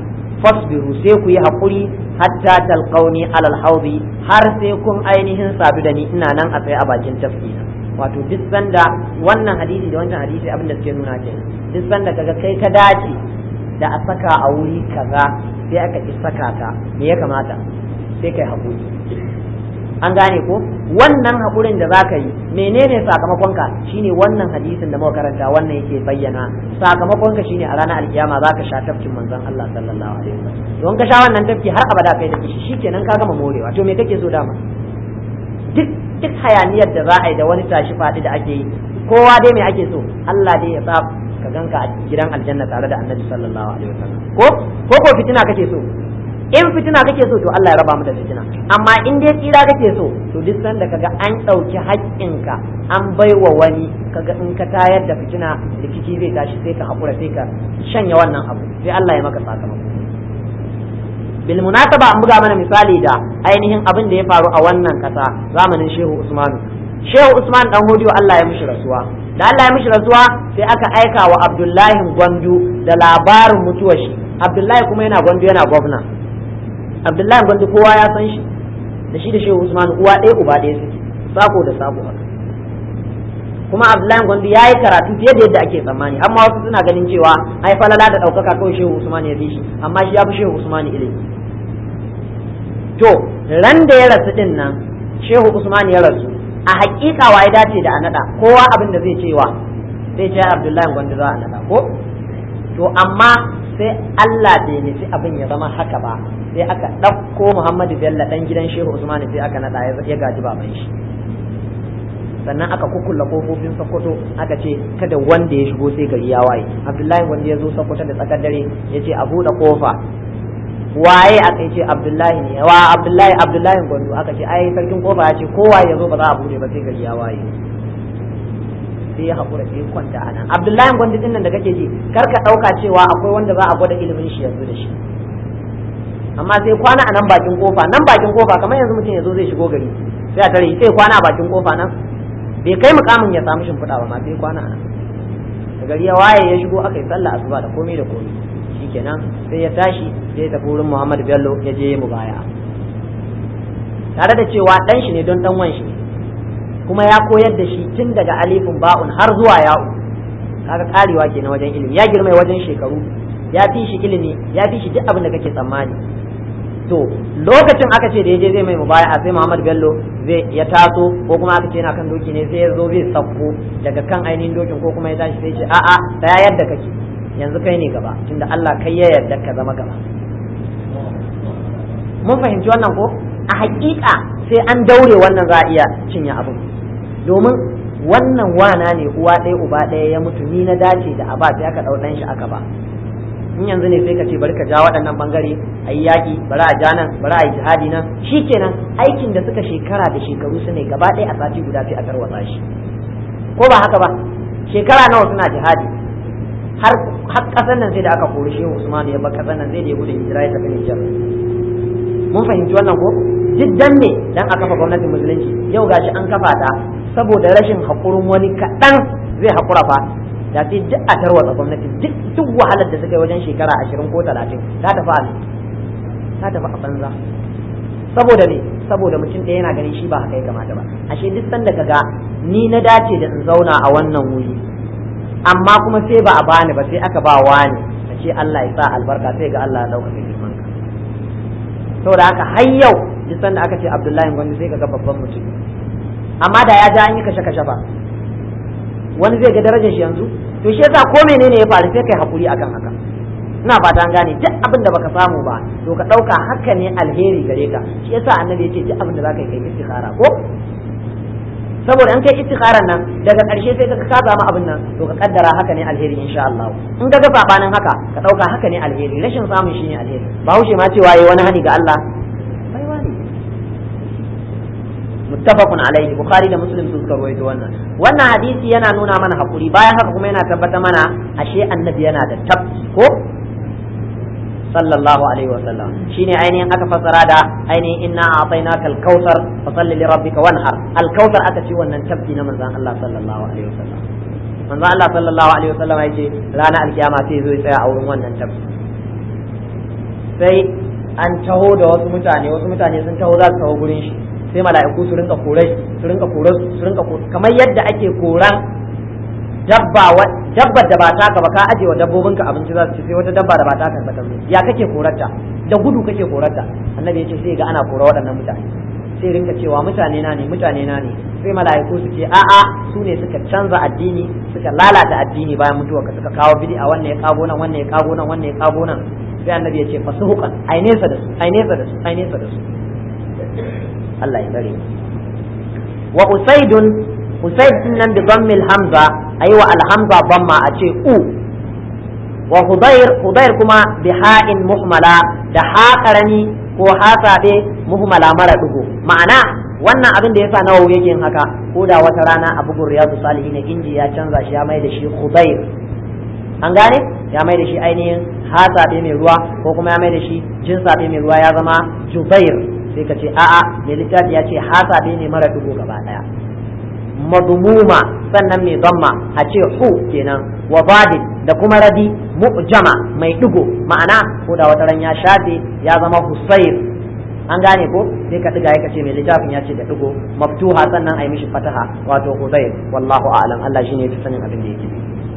fasbiru sai ku yi haƙuri hatta talqauni alal haudi har sai kun ainihin sadu da ni ina nan a tsaye a bakin tafkina wato duk sanda wannan hadisi da wancan hadisi abin da suke nuna ke duk sanda kaga kai ka dace da a saka a wuri kaza sai aka ki saka ka me ya kamata sai kai haƙuri an gane ko wannan haƙurin da zaka yi menene sakamakonka shine wannan hadisin da muka karanta wannan yake bayyana sakamakonka shine a ranar alkiyama zaka sha tafkin manzon Allah sallallahu alaihi wasallam don ka sha wannan tafki har abada kai da kishi shikenan ka gama morewa to me kake so dama duk duk hayaniyar da za a yi da wani tashi faɗi da ake yi kowa dai me ake so Allah dai ya sa ka ganka a gidan aljanna tare da annabi sallallahu alaihi wasallam ko ko ko fitina kake so in fitina kake so to Allah ya raba mu da fitina amma in dai tsira kake so to duk sanda kaga an ɗauki haƙƙinka an baiwa wani kaga in ka tayar da fitina rikici zai tashi sai ka haƙura sai ka shanya wannan abu sai Allah ya maka sakamako bil munasaba an buga mana misali da ainihin abin da ya faru a wannan kasa zamanin Shehu Usmanu Shehu Usman dan Hodiyo Allah ya mishi rasuwa da Allah ya mishi rasuwa sai aka aika wa Abdullahi Gwandu da labarin mutuwar shi Abdullahi kuma yana Gwandu yana gwamna Abdullahi Gwandu kowa ya san shi da shi da Shehu Usman uwa ɗaya uba ɗaya suke sako da sako haka kuma Abdullahi Gwandu ya yi karatu fiye da yadda ake tsammani amma wasu suna ganin cewa ai falala da ɗaukaka kawai Shehu Usman ya fi shi amma shi ya fi Shehu Usman ilimi to ran da ya rasu din nan Shehu Usman ya rasu a hakika wa ya dace da a naɗa kowa abin da zai cewa sai ce Abdullahi Gwandu za a naɗa ko to amma sai Allah bai nufi abin ya zama haka ba sai aka ɗauko Muhammadu Bello ɗan gidan Shehu Usman sai aka naɗa ya gaji baban shi sannan aka kukulla kofofin Sokoto aka ce kada wanda ya shigo sai gari ya waye Abdullahi wanda ya zo Sokoto da tsakar dare ya ce a buɗe kofa waye aka ce Abdullahi ne wa Abdullahi Abdullahi Gondo aka ce ai sarkin kofa ya ce kowa ya zo ba za a buɗe ba sai gari ya waye sai ya haƙura sai ya kwanta a nan Abdullahi Gondo din nan da kake ji kar ka ɗauka cewa akwai wanda za a gwada ilimin shi yanzu da shi amma sai kwana a nan bakin kofa nan bakin kofa kamar yanzu mutum ya zo zai shigo gari sai a tare sai kwana a bakin kofa nan bai kai mukamin ya samu shimfiɗa ba ma sai kwana a nan da gari ya waye ya shigo aka yi sallah asuba da komai da komai shikenan sai ya tashi sai ya tafi wurin Muhammad Bello ya je mu baya tare da cewa dan shi ne don dan wan shi kuma ya koyar da shi tun daga alifin ba'un har zuwa ya'u kaga karewa kenan wajen ilimi ya girma wajen shekaru ya fi shi ilimi ya fi shi duk abin da kake tsammani to lokacin aka ce da ya je zai mai mubaya sai Muhammad Bello zai ya taso ko kuma aka ce yana kan doki ne sai ya zo zai sakko daga kan ainihin dokin ko kuma ya tashi sai ce a'a tsaya yadda kake yanzu kai ne gaba tunda Allah kai ya yarda ka zama gaba mun fahimci wannan ko a hakika sai an daure wannan za a iya cinye abin domin wannan wana ne uwa ɗaya uba ɗaya ya mutu ni na dace da aba sai aka ɗau ɗan shi aka ba in yanzu ne sai ka ce bari ka ja waɗannan bangare a yi yaƙi bari a ja nan bari a yi jihadi nan shi kenan aikin da suka shekara da shekaru su ne gaba ɗaya a sati guda sai a tarwatsa shi ko ba haka ba shekara nawa suna jihadi har har ƙasar nan sai da aka kori shehu usman ya bar ƙasar nan sai da ya gudun hijira ya tafi nijar mun fahimci wannan ko jiddan ne dan a kafa gwamnatin musulunci yau gashi an kafa ta saboda rashin haƙurin wani kaɗan zai haƙura fa da sai duk a tarwatsa gwamnati duk duk wahalar da suka yi wajen shekara ashirin ko talatin ta tafi a ta tafi a banza saboda ne saboda mutum ɗaya yana ganin shi ba haka ya kamata ba ashe duk sanda ka ga ni na dace da in zauna a wannan wuri amma kuma sai ba a bani ba sai aka ba wani a ce Allah ya sa albarka sai ga Allah ya ɗaukaka girman ka saboda haka har yau duk sanda aka ce Abdullahi Gwandu sai ka ga babban mutum amma da ya ja an yi kashe-kashe ba wani zai ga darajar shi yanzu to shi yasa ko menene ya faru sai kai hakuri akan haka ina fata an gane duk abin da baka samu ba to ka dauka haka ne alheri gare ka shi yasa annabi yace duk abin da zaka yi kai istikhara ko saboda in kai istikharan nan daga ƙarshe sai ka ka samu abin nan to ka kaddara haka ne alheri insha Allah in ka ga sabanin haka ka dauka haka ne alheri rashin samun shi ne alheri ba haushe ma cewa yayi wani hani ga Allah muttafaqun alaihi bukhari da muslim su suka rawaito wannan wannan hadisi yana nuna mana hakuri bayan haka kuma yana tabbata mana ashe annabi yana da tabbi ko sallallahu alaihi wa sallam shine ainihin aka fasara da ainihin inna a'tainaka al-kautsar fa salli li rabbika wanhar al-kautsar aka ce wannan tabbi na manzon Allah sallallahu alaihi wa sallam manzon Allah sallallahu alaihi wa sallam yace ranar alkiyama sai zo ya tsaya a wurin wannan tabbi sai an taho da wasu mutane wasu mutane sun taho za su taho gurin shi sai mala'iku su rinka korai su rinka korai su rinka kamar yadda ake koran dabba dabbar da ba taka ba ka aje wa dabbobinka abinci za su ci sai wata dabba da ba taka ba ta ya kake korarta da gudu kake korarta annabi ya ce sai ga ana kora waɗannan mutane sai rinka cewa mutane na ne mutane na ne sai mala'iku su ce a'a su ne suka canza addini suka lalata addini bayan mutuwa ka suka kawo bid'a wannan ya kago nan wannan ya kago nan wannan ya kago nan sai annabi ya ce fasuhuqan ai nesa da su ai nesa da su ai nesa da su Allah ya tsare wa usaidun usaid din nan bi dhammil hamza ayi wa al hamza dhamma a ce u wa hudair hudair kuma bi ha'in muhmala da ha karami ko ha sabe muhmala mara dugo ma'ana wannan abin da yasa nawawi yake yin haka ko da wata rana a bugun riyadu salihin inji ya canza shi ya mai da shi hudair an gane ya mai da shi ainihin ha sabe mai ruwa ko kuma ya mai da shi jin sabe mai ruwa ya zama jubair sai ka ce a'a mai littafi ya ce hasabe ne mara dugo gaba daya madmuma sannan mai zamma a ce hu kenan wa badin da kuma radi mu'jama mai dugo ma'ana ko da wata ran ya shafe ya zama husair an gane ko sai ka diga ka ce mai littafin ya ce da dugo maftuha sannan ai mishi fataha wato husair wallahu a'lam Allah shine ya sanin abin da yake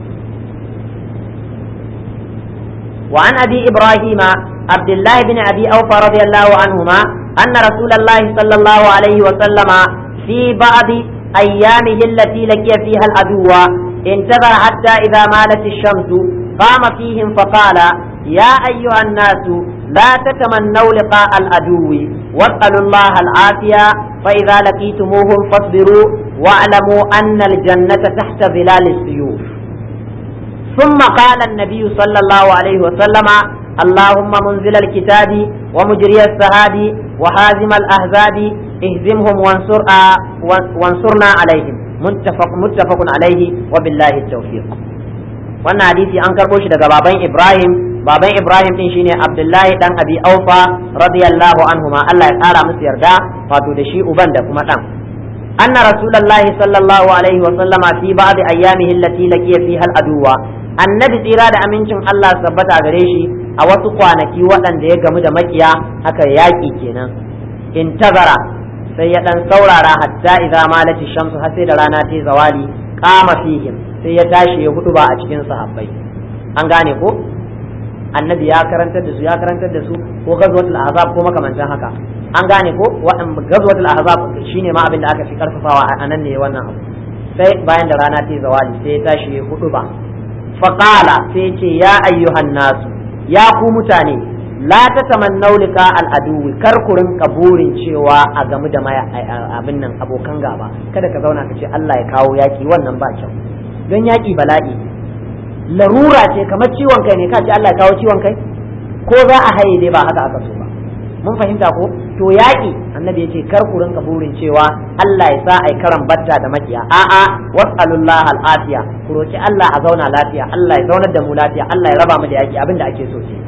وعن أبي إبراهيم عبد الله بن أبي أوفى رضي الله عنهما أن رسول الله صلى الله عليه وسلم في بعض أيامه التي لقي فيها العدو انتظر حتى إذا مالت الشمس قام فيهم فقال يا أيها الناس لا تتمنوا لقاء العدو واسألوا الله العافية فإذا لقيتموهم فاصبروا واعلموا أن الجنة تحت ظلال السيوف ثم قال النبي صلى الله عليه وسلم اللهم منزل الكتاب ومجري السحاب وهازم الأحزاب اهزمهم وانصر وانصرنا عليهم متفق متفق عليه وبالله التوفيق wannan hadisi an karɓo shi daga baban Ibrahim baban Ibrahim din shine Abdullahi dan Abi Aufa radiyallahu anhuma Allah ya kara musu yarda wato da shi uban da kuma dan anna rasulullahi sallallahu alaihi wa sallama fi ba'd ayyamihi allati laqiya fiha al-aduwa annabi tsira da amincin Allah sabbata gare shi a wasu kwanaki waɗanda ya gamu da makiya aka yaƙi kenan intazara sai ya ɗan saurara hatta idza malati shamsu har sai da rana ta zawali qama fihim sai ya tashi ya hudu ba a cikin sahabbai an gane ko annabi ya karantar da su ya karantar da su ko gazwatul ahzab ko makamantan haka an gane ko waɗan gazwatul ahzab shine ma abin da aka fi karfafawa a nan ne wannan abu sai bayan da rana ta zawali sai ya tashi ya hudu ba faƙala sai ce ya ayyuhan nasu ya ku mutane la ta tamannau lika al'aduwi kar ku rinka burin cewa a gamu da abin nan abokan gaba kada ka zauna ka ce Allah ya kawo yaki wannan ba kyau don yaki bala'i larura ce kamar ciwon kai ne ka ce Allah ya kawo ciwon kai ko za a haye dai ba haka aka so ba mun fahimta ko to yaƙi annabi ya ce kar ku rinka burin cewa Allah ya sa ai karan batta da makiya a'a was'alullah al'afiya ku roki Allah a zauna lafiya Allah ya zaunar da mu lafiya Allah ya raba mu da yaƙi abinda ake so ce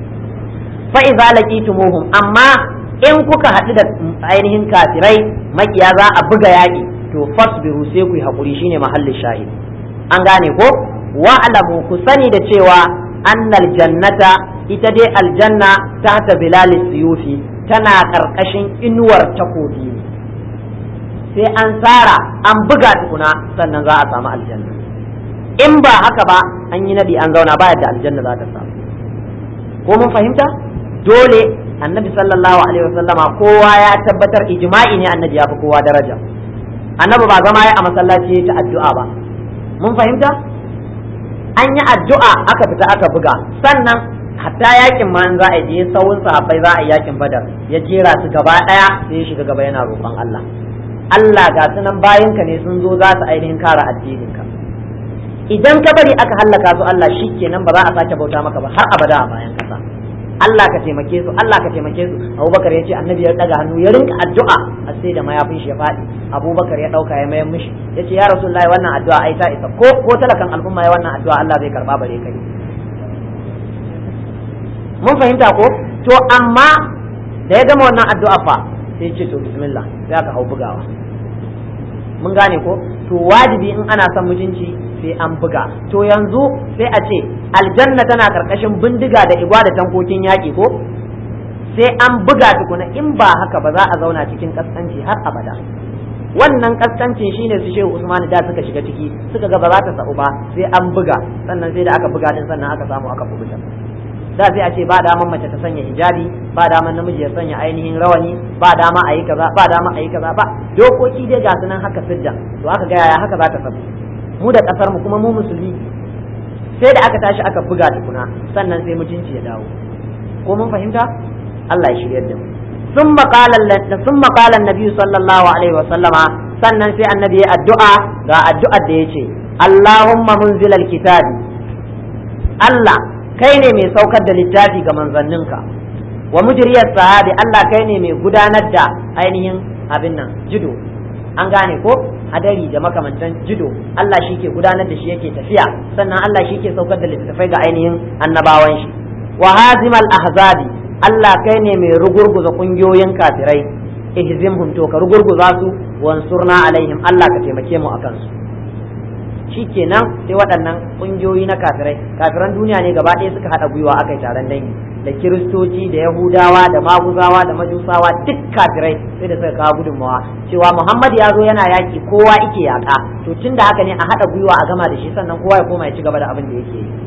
fa idza laqitumuhum amma in kuka haɗu da ainihin kafirai makiya za a buga yaƙi to fasbiru sai ku yi hakuri shine mahallin shahid an gane ko wa'lamu ku sani da cewa annal jannata ita dai aljanna ta ta bilal siyufi tana karkashin inuwar takobi ne sai an tsara an buga tukuna sannan za a samu aljanna in ba haka ba an yi nadi an zauna ba yadda aljanna za ta samu ko mun fahimta dole annabi sallallahu alaihi wasallama kowa ya tabbatar ijma'i ne annabi ya fi kowa daraja annabi ba zama ya a masallaci ta addu'a ba mun fahimta an yi addu'a aka fita aka buga sannan hatta yakin ma za a je sawun sahabbai za a yi yakin badar ya jera su gaba daya sai ya shiga gaba yana roƙon Allah Allah ga sunan bayinka ne sun zo za su ainihin kare addininka idan ka bari aka hallaka su Allah shikenan ba za a sake bauta maka ba har abada a bayan kasa Allah ka taimake su Allah ka taimake su Abubakar ya ce annabi ya daga hannu ya rinka addu'a a sai da mayafin shi ya faɗi Abubakar ya dauka ya mayar mishi ya ce ya Rasulullahi wannan addu'a ai ta isa ko ko talakan al'umma ya wannan addu'a Allah zai karba bare kai mun fahimta ko to amma da ya gama wannan addu'a fa sai ce to bismillah sai aka hau bugawa mun gane ko to wajibi in ana son mutunci sai an buga to yanzu sai a ce aljanna tana karkashin bindiga da igwa da tankokin yaƙi ko sai an buga tukuna in ba haka ba za a zauna cikin kaskanci har abada wannan kaskancin shine su shehu usman da suka shiga ciki suka ga ba za ta sa'u ba sai an buga sannan sai da aka buga din sannan aka samu aka kubuta da sai a ce ba daman mace ta sanya hijabi ba daman namiji ya sanya ainihin rawani ba dama a yi kaza ba dama a yi kaza ba dokoki dai ga sunan haka sidda to aka ga yaya haka za ta sabu mu da kasar mu kuma mu musulmi sai da aka tashi aka buga tukuna sannan sai mutunci ya dawo ko mun fahimta Allah ya shiryar da mu ثم قال ثم قال النبي صلى الله عليه وسلم sannan sai annabi ya addu'a ga addu'ar da yace Allahumma munzilal kitabi Allah kai ne mai saukar da littafi ga manzanninka wa mujriyas sahabi Allah kai ne mai gudanar da ainihin abin nan jido an gane ko hadari da makamantan jido Allah shi ke gudanar da shi yake tafiya sannan Allah shi ke saukar da littattafai ga ainihin annabawan shi wa hazimal ahzabi Allah kai ne mai rugurguza kungiyoyin kafirai ihzimhum to ka rugurguza su wansurna alaihim Allah ka taimake mu akan su shikenan sai waɗannan kungiyoyi na kafirai kafiran duniya ne gaba ɗaya suka haɗa gwiwa aka yi taron dangi da kiristoci da yahudawa da maguzawa da majusawa duk kafirai sai da suka kawo gudunmawa cewa muhammad ya zo yana yaƙi kowa ike yaƙa to tun da haka ne a haɗa gwiwa a gama da shi sannan kowa ya koma ya ci gaba da abin da yake yi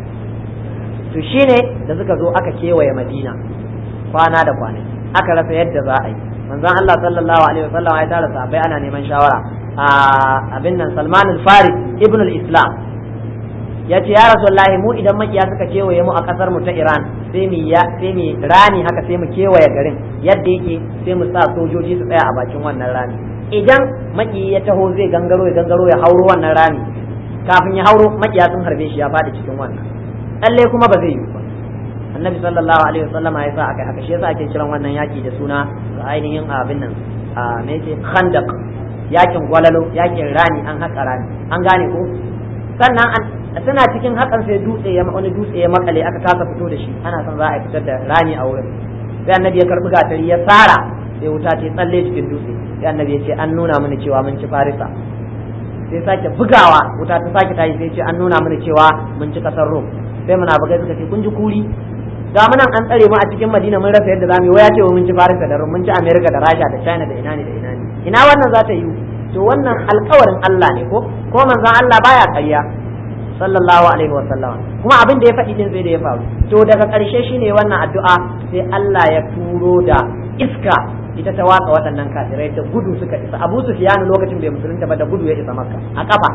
to shine da suka zo aka kewaye madina kwana da kwanaki aka rasa yadda za a yi manzon Allah sallallahu alaihi wasallam ya tara sahabbai ana neman shawara a abin nan Salman al-Faris ibn al-Islam ya ce ya rasulullahi mu idan makiya suka kewaye mu a kasar mu ta Iran sai mu ya sai mu rani haka sai mu kewaye garin yadda yake sai mu sa sojoji su tsaya a bakin wannan rami idan maki ya taho zai gangaro ya gangaro ya hauro wannan rami kafin ya hauro makiya sun harbe shi ya faɗi cikin wannan lalle kuma ba zai yi ba annabi sallallahu alaihi wasallam ya sa aka haka shi yasa ake kiran wannan yaki da suna ainihin abin nan a me yake khandaq yakin gwalalo yakin rani an haka rani an gane ko sannan suna cikin hakan sai dutse ya wani dutse ya makale aka kasa fito da shi ana son za a fitar da rani a wurin sai annabi ya karbi gatari ya tsara sai wuta ta tsalle cikin dutse sai annabi ya ce an nuna mini cewa mun ci farisa sai sake bugawa wuta ta sake tayi sai ce an nuna mini cewa mun ci kasar rom sai munafikai suka ce kun ji kuri ga mu nan an tsare mu a cikin Madina mun rasa yadda zamu yi waya ce mun ci Farisa da Rum mun ci America da Rasha da China da ina ne da ina ne ina wannan za ta yi to wannan alƙawarin Allah ne ko ko manzon Allah baya ƙarya sallallahu alaihi wa sallam kuma abin da ya faɗi din sai da ya faru to daga ƙarshe shine wannan addu'a sai Allah ya turo da iska ita ta watsa waɗannan kafirai da gudu suka isa Abu Sufyan lokacin bai musulunta ba da gudu ya isa Makka a kafa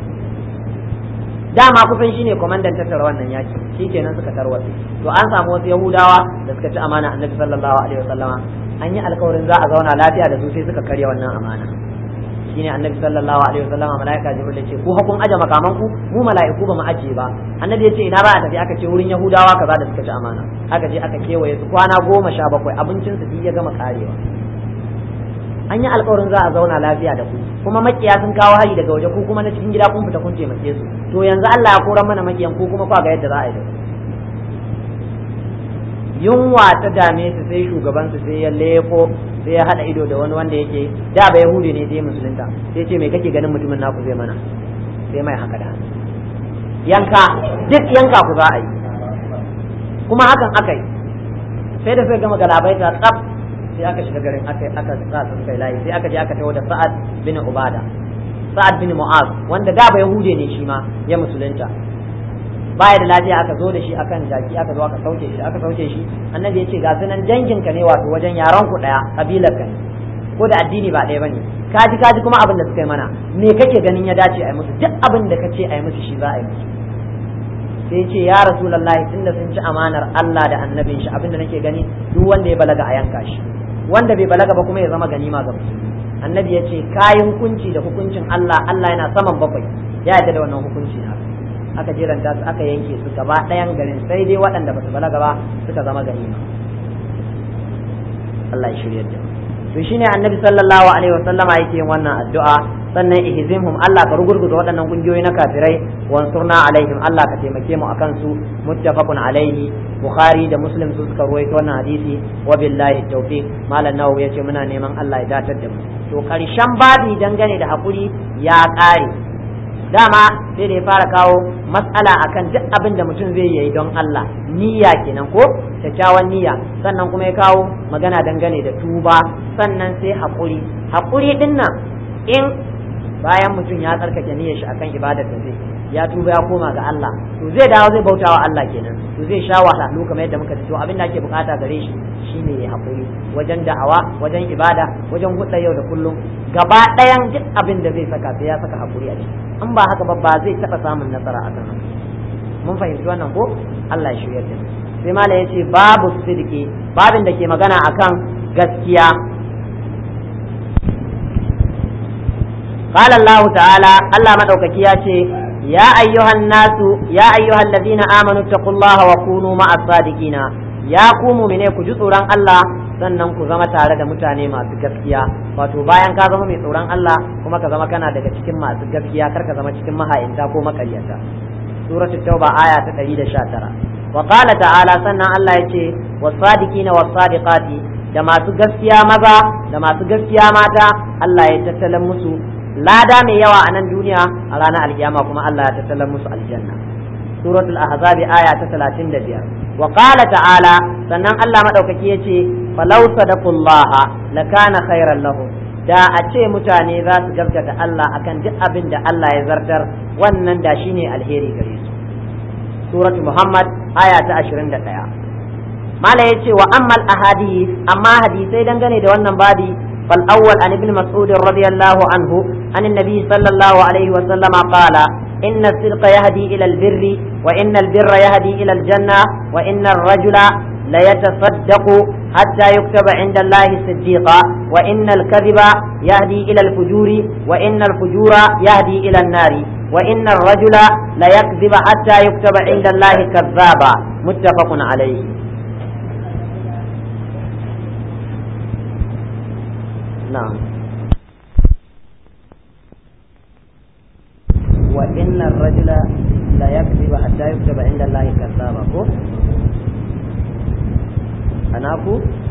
dama kusan shine kwamandan tattara wannan yaki shikenan suka tarwatsa to an samu wasu yahudawa da suka ci amana annabi sallallahu alaihi wasallama an yi alkawarin za a zauna lafiya da su sai suka karya wannan amana shine annabi sallallahu alaihi wasallama malaika jibril ya ce ku hakun aje makaman ku mu malaiku ba mu aje ba annabi ya ce ina ba a tafi aka ce wurin yahudawa kaza da suka ci amana aka je aka kewaye su kwana goma sha bakwai abincin su ya gama karewa an yi alkawarin za a zauna lafiya da ku kuma makiya sun kawo hari daga waje ku kuma na cikin gida kun fita kun taimake su to yanzu Allah ya koran mana makiyan ku kuma kwa ga yadda za a yi da yunwa ta dame su sai shugaban su sai ya leko sai ya hada ido da wani wanda yake da ba yahudi ne sai musulunta sai ce me kake ganin mutumin naku zai mana sai mai haka da yanka duk yanka ku za a yi kuma hakan aka yi sai da sai gama galabaita tsaf sai aka shiga garin aka aka sa sun kai layi sai aka je aka tawo da Sa'ad bin Ubada Sa'ad bin Mu'az wanda da ba Yahude ne shi ma ya musulunta baya da lafiya aka zo da shi akan jaki aka zo aka sauke shi aka sauke shi annabi ya ce ga sunan dangin ka ne wato wajen yaran ku daya kabilar ka ne ko da addini ba ɗaya bane kaji kaji kuma abin da suka yi mana me kake ganin ya dace a yi musu duk abin da kace a yi musu shi za a yi musu sai ce ya rasulullahi tunda sun ci amanar Allah da annabin shi abin da nake gani duk wanda ya balaga a yanka shi wanda bai balaga ba kuma ya zama ganima ga musulmi annabi ya ce kayan hukunci da hukuncin Allah Allah yana saman bakwai ya yarda da wannan hukunci na aka jeranta su aka yanke su gaba ɗayan garin sai dai waɗanda ba su balaga ba suka zama ganima Allah ya shirya da to shine annabi sallallahu alaihi wasallama yake yin wannan addu'a sannan ihzimhum Allah ka rugurguza waɗannan kungiyoyi na kafirai wansurna alaihim Allah ka taimake mu akan su muttafaqun alaihi bukhari da muslim su suka ruwaito wannan hadisi wa billahi tawfiq malam nawawi yace muna neman Allah ya datar da mu to karshen babi dangane da hakuri ya kare dama sai da ya fara kawo matsala akan duk abin da mutum zai yi don Allah niyya kenan ko kyakkyawan niyya sannan kuma ya kawo magana dangane da tuba sannan sai haƙuri haƙuri din nan in bayan mutum ya tsarkake niyyar shi akan ibadar da zai ya tuba ya koma ga Allah to zai dawo zai bauta wa Allah kenan to zai sha wahala kamar yadda muka to abin da ake bukata gare shi shine ya haƙuri wajen da'awa wajen ibada wajen hudda yau da kullum gaba ɗayan duk abin da zai saka sai ya saka haƙuri a ciki in ba haka ba ba zai taɓa samun nasara a kan mun fahimci wannan ko Allah ya shirya da sai mala ya ce babu sidiki babin da ke magana akan gaskiya قال الله تعالى الله مدوكaki ya ce يا أيها الناس يا أيها الذين آمنوا اتقوا الله وكونوا مع الصادقين يا قوموا من ku ji tsoron Allah sannan ku zama tare da mutane masu gaskiya wato bayan ka zama mai tsoron Allah kuma ka zama kana daga cikin masu gaskiya kar ka zama cikin maha'inta ko makaryata suratul tauba aya ta 119 wa qala ta'ala sannan Allah yace was-sadiqina was-sadiqati da masu gaskiya maza da masu gaskiya mata Allah ya tattalan musu lada mai yawa a nan duniya a ranar alkiyama kuma Allah ya tattalar musu aljanna suratul ahzabi aya ta 35 wa qala ta'ala sannan Allah madaukaki yace falau sadaqullaha lakana khairan lahum da a ce mutane za su gaskata Allah akan duk abin da Allah ya zartar wannan da shine alheri gare su suratul muhammad aya ta 21 mala yace wa ammal ahadith amma hadisai dangane da wannan babi فالأول عن ابن مسعود رضي الله عنه عن النبي صلى الله عليه وسلم قال إن الصدق يهدي إلى البر وإن البر يهدي إلى الجنة وإن الرجل ليتصدق حتى يكتب عند الله صديقا وإن الكذب يهدي إلى الفجور وإن الفجور يهدي إلى النار وإن الرجل ليكذب حتى يكتب عند الله كذابا متفق عليه نعم وإن الرجل لا يكذب حتى يكتب عند الله كذابا كو أنا أكو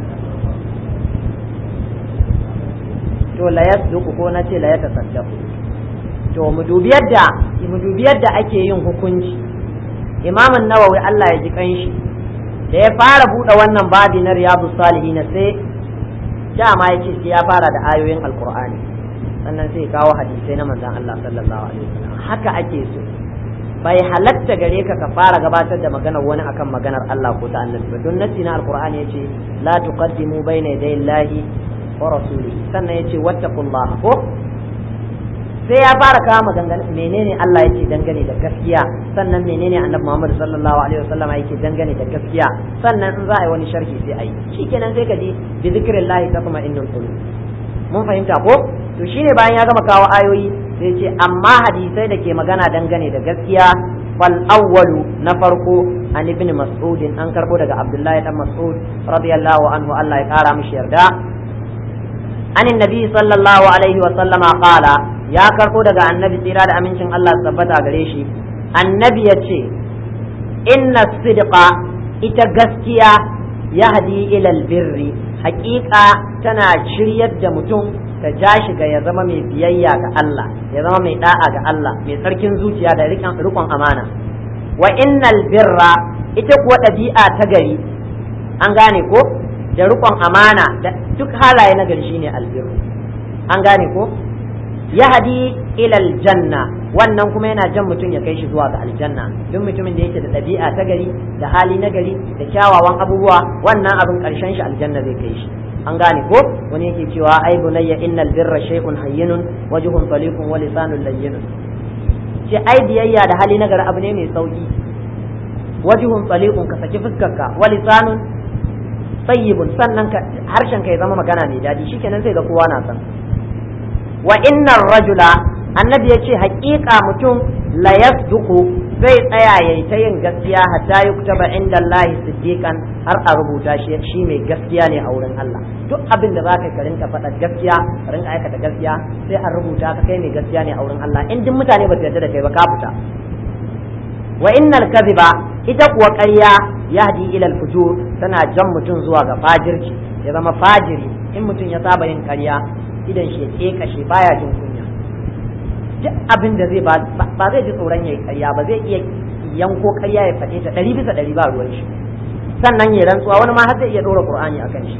to la yasduqu ko na ce la yatasaddaqu to mu dubi yadda mu dubi yadda ake yin hukunci Imam an-Nawawi Allah ya ji kanshi da ya fara buɗe wannan babi na Riyadus Salihin sai dama ya ce sai ya fara da ayoyin alkur'ani sannan sai kawo hadisai na manzon Allah sallallahu alaihi wasallam haka ake so bai halatta gare ka ka fara gabatar da maganar wani akan maganar Allah ko ta annabi ba don nasi na alkur'ani yace la tuqaddimu bayna yaday Allahi wa rasulihi sannan yace wattaqullaha ko sai ya fara kawo maganganun menene Allah yake dangane da gaskiya sannan menene annabi Muhammad sallallahu alaihi wasallam yake dangane da gaskiya sannan in za a yi wani sharhi sai a yi shikenan sai ka ji bi zikrillahi tatma'innul qulub mun fahimta ko to shine bayan ya gama kawo ayoyi sai ce amma hadisai da ke magana dangane da gaskiya fal awwalu na farko an ibn mas'ud an karbo daga abdullahi dan mas'ud radiyallahu anhu Allah ya kara mishi yarda an annabi sallallahu alaihi wa sallama qala ya karko daga annabi tsira da amincin Allah su tabbata gare shi annabi ya ce inna sidqa ita gaskiya yahdi ilal birri haƙiƙa tana shiryar da mutum ta ja shi ga ya zama mai biyayya ga Allah ya zama mai da'a ga Allah mai tsarkin zuciya da rikon amana wa innal birra ita kuwa ɗabi'a ta gari an gane ko da rikon amana da duk halaye na gari shine albirru an gane ko yahdi ila aljanna wannan kuma yana jan mutum ya kai shi zuwa ga aljanna duk mutumin da yake da ɗabi'a ta gari da hali na gari da kyawawan abubuwa wannan abin ƙarshen shi aljanna zai kai shi an gane ko wani yake cewa ai bunayya innal birra shay'un hayyinun wajhun taliqun wa lisanun layyinun ce ai biyayya da hali na gari abu ne mai sauki wajhun taliqun ka saki fuskarka wa lisanun tayyibun sannan harshen ka ya zama magana mai daɗi shikenan sai ga kowa na san wa innar rajula annabi ya ce haƙiƙa mutum la yasduqu zai tsaya yayi ta yin gaskiya hatta yuktaba inda Allah siddiqan har a rubuta shi shi mai gaskiya ne a wurin Allah duk abin da zaka ka rinka faɗa gaskiya ka rinka aikata gaskiya sai a rubuta ka kai mai gaskiya ne a wurin Allah in duk mutane ba su yarda da kai ba ka fita wa innal kadhiba ita kuwa ƙarya yahdi ila al-fujur tana jan mutum zuwa ga fajirci ya zama fajiri in mutum ya saba yin ƙarya idan shi ya kashe baya jin kunya duk abin da zai ba zai ji tsoron yayi ƙarya ba zai iya yanko ƙarya ya faɗe ta ɗari bisa ɗari ba ruwan shi sannan ya rantsuwa wani ma har zai iya ɗora qur'ani akan shi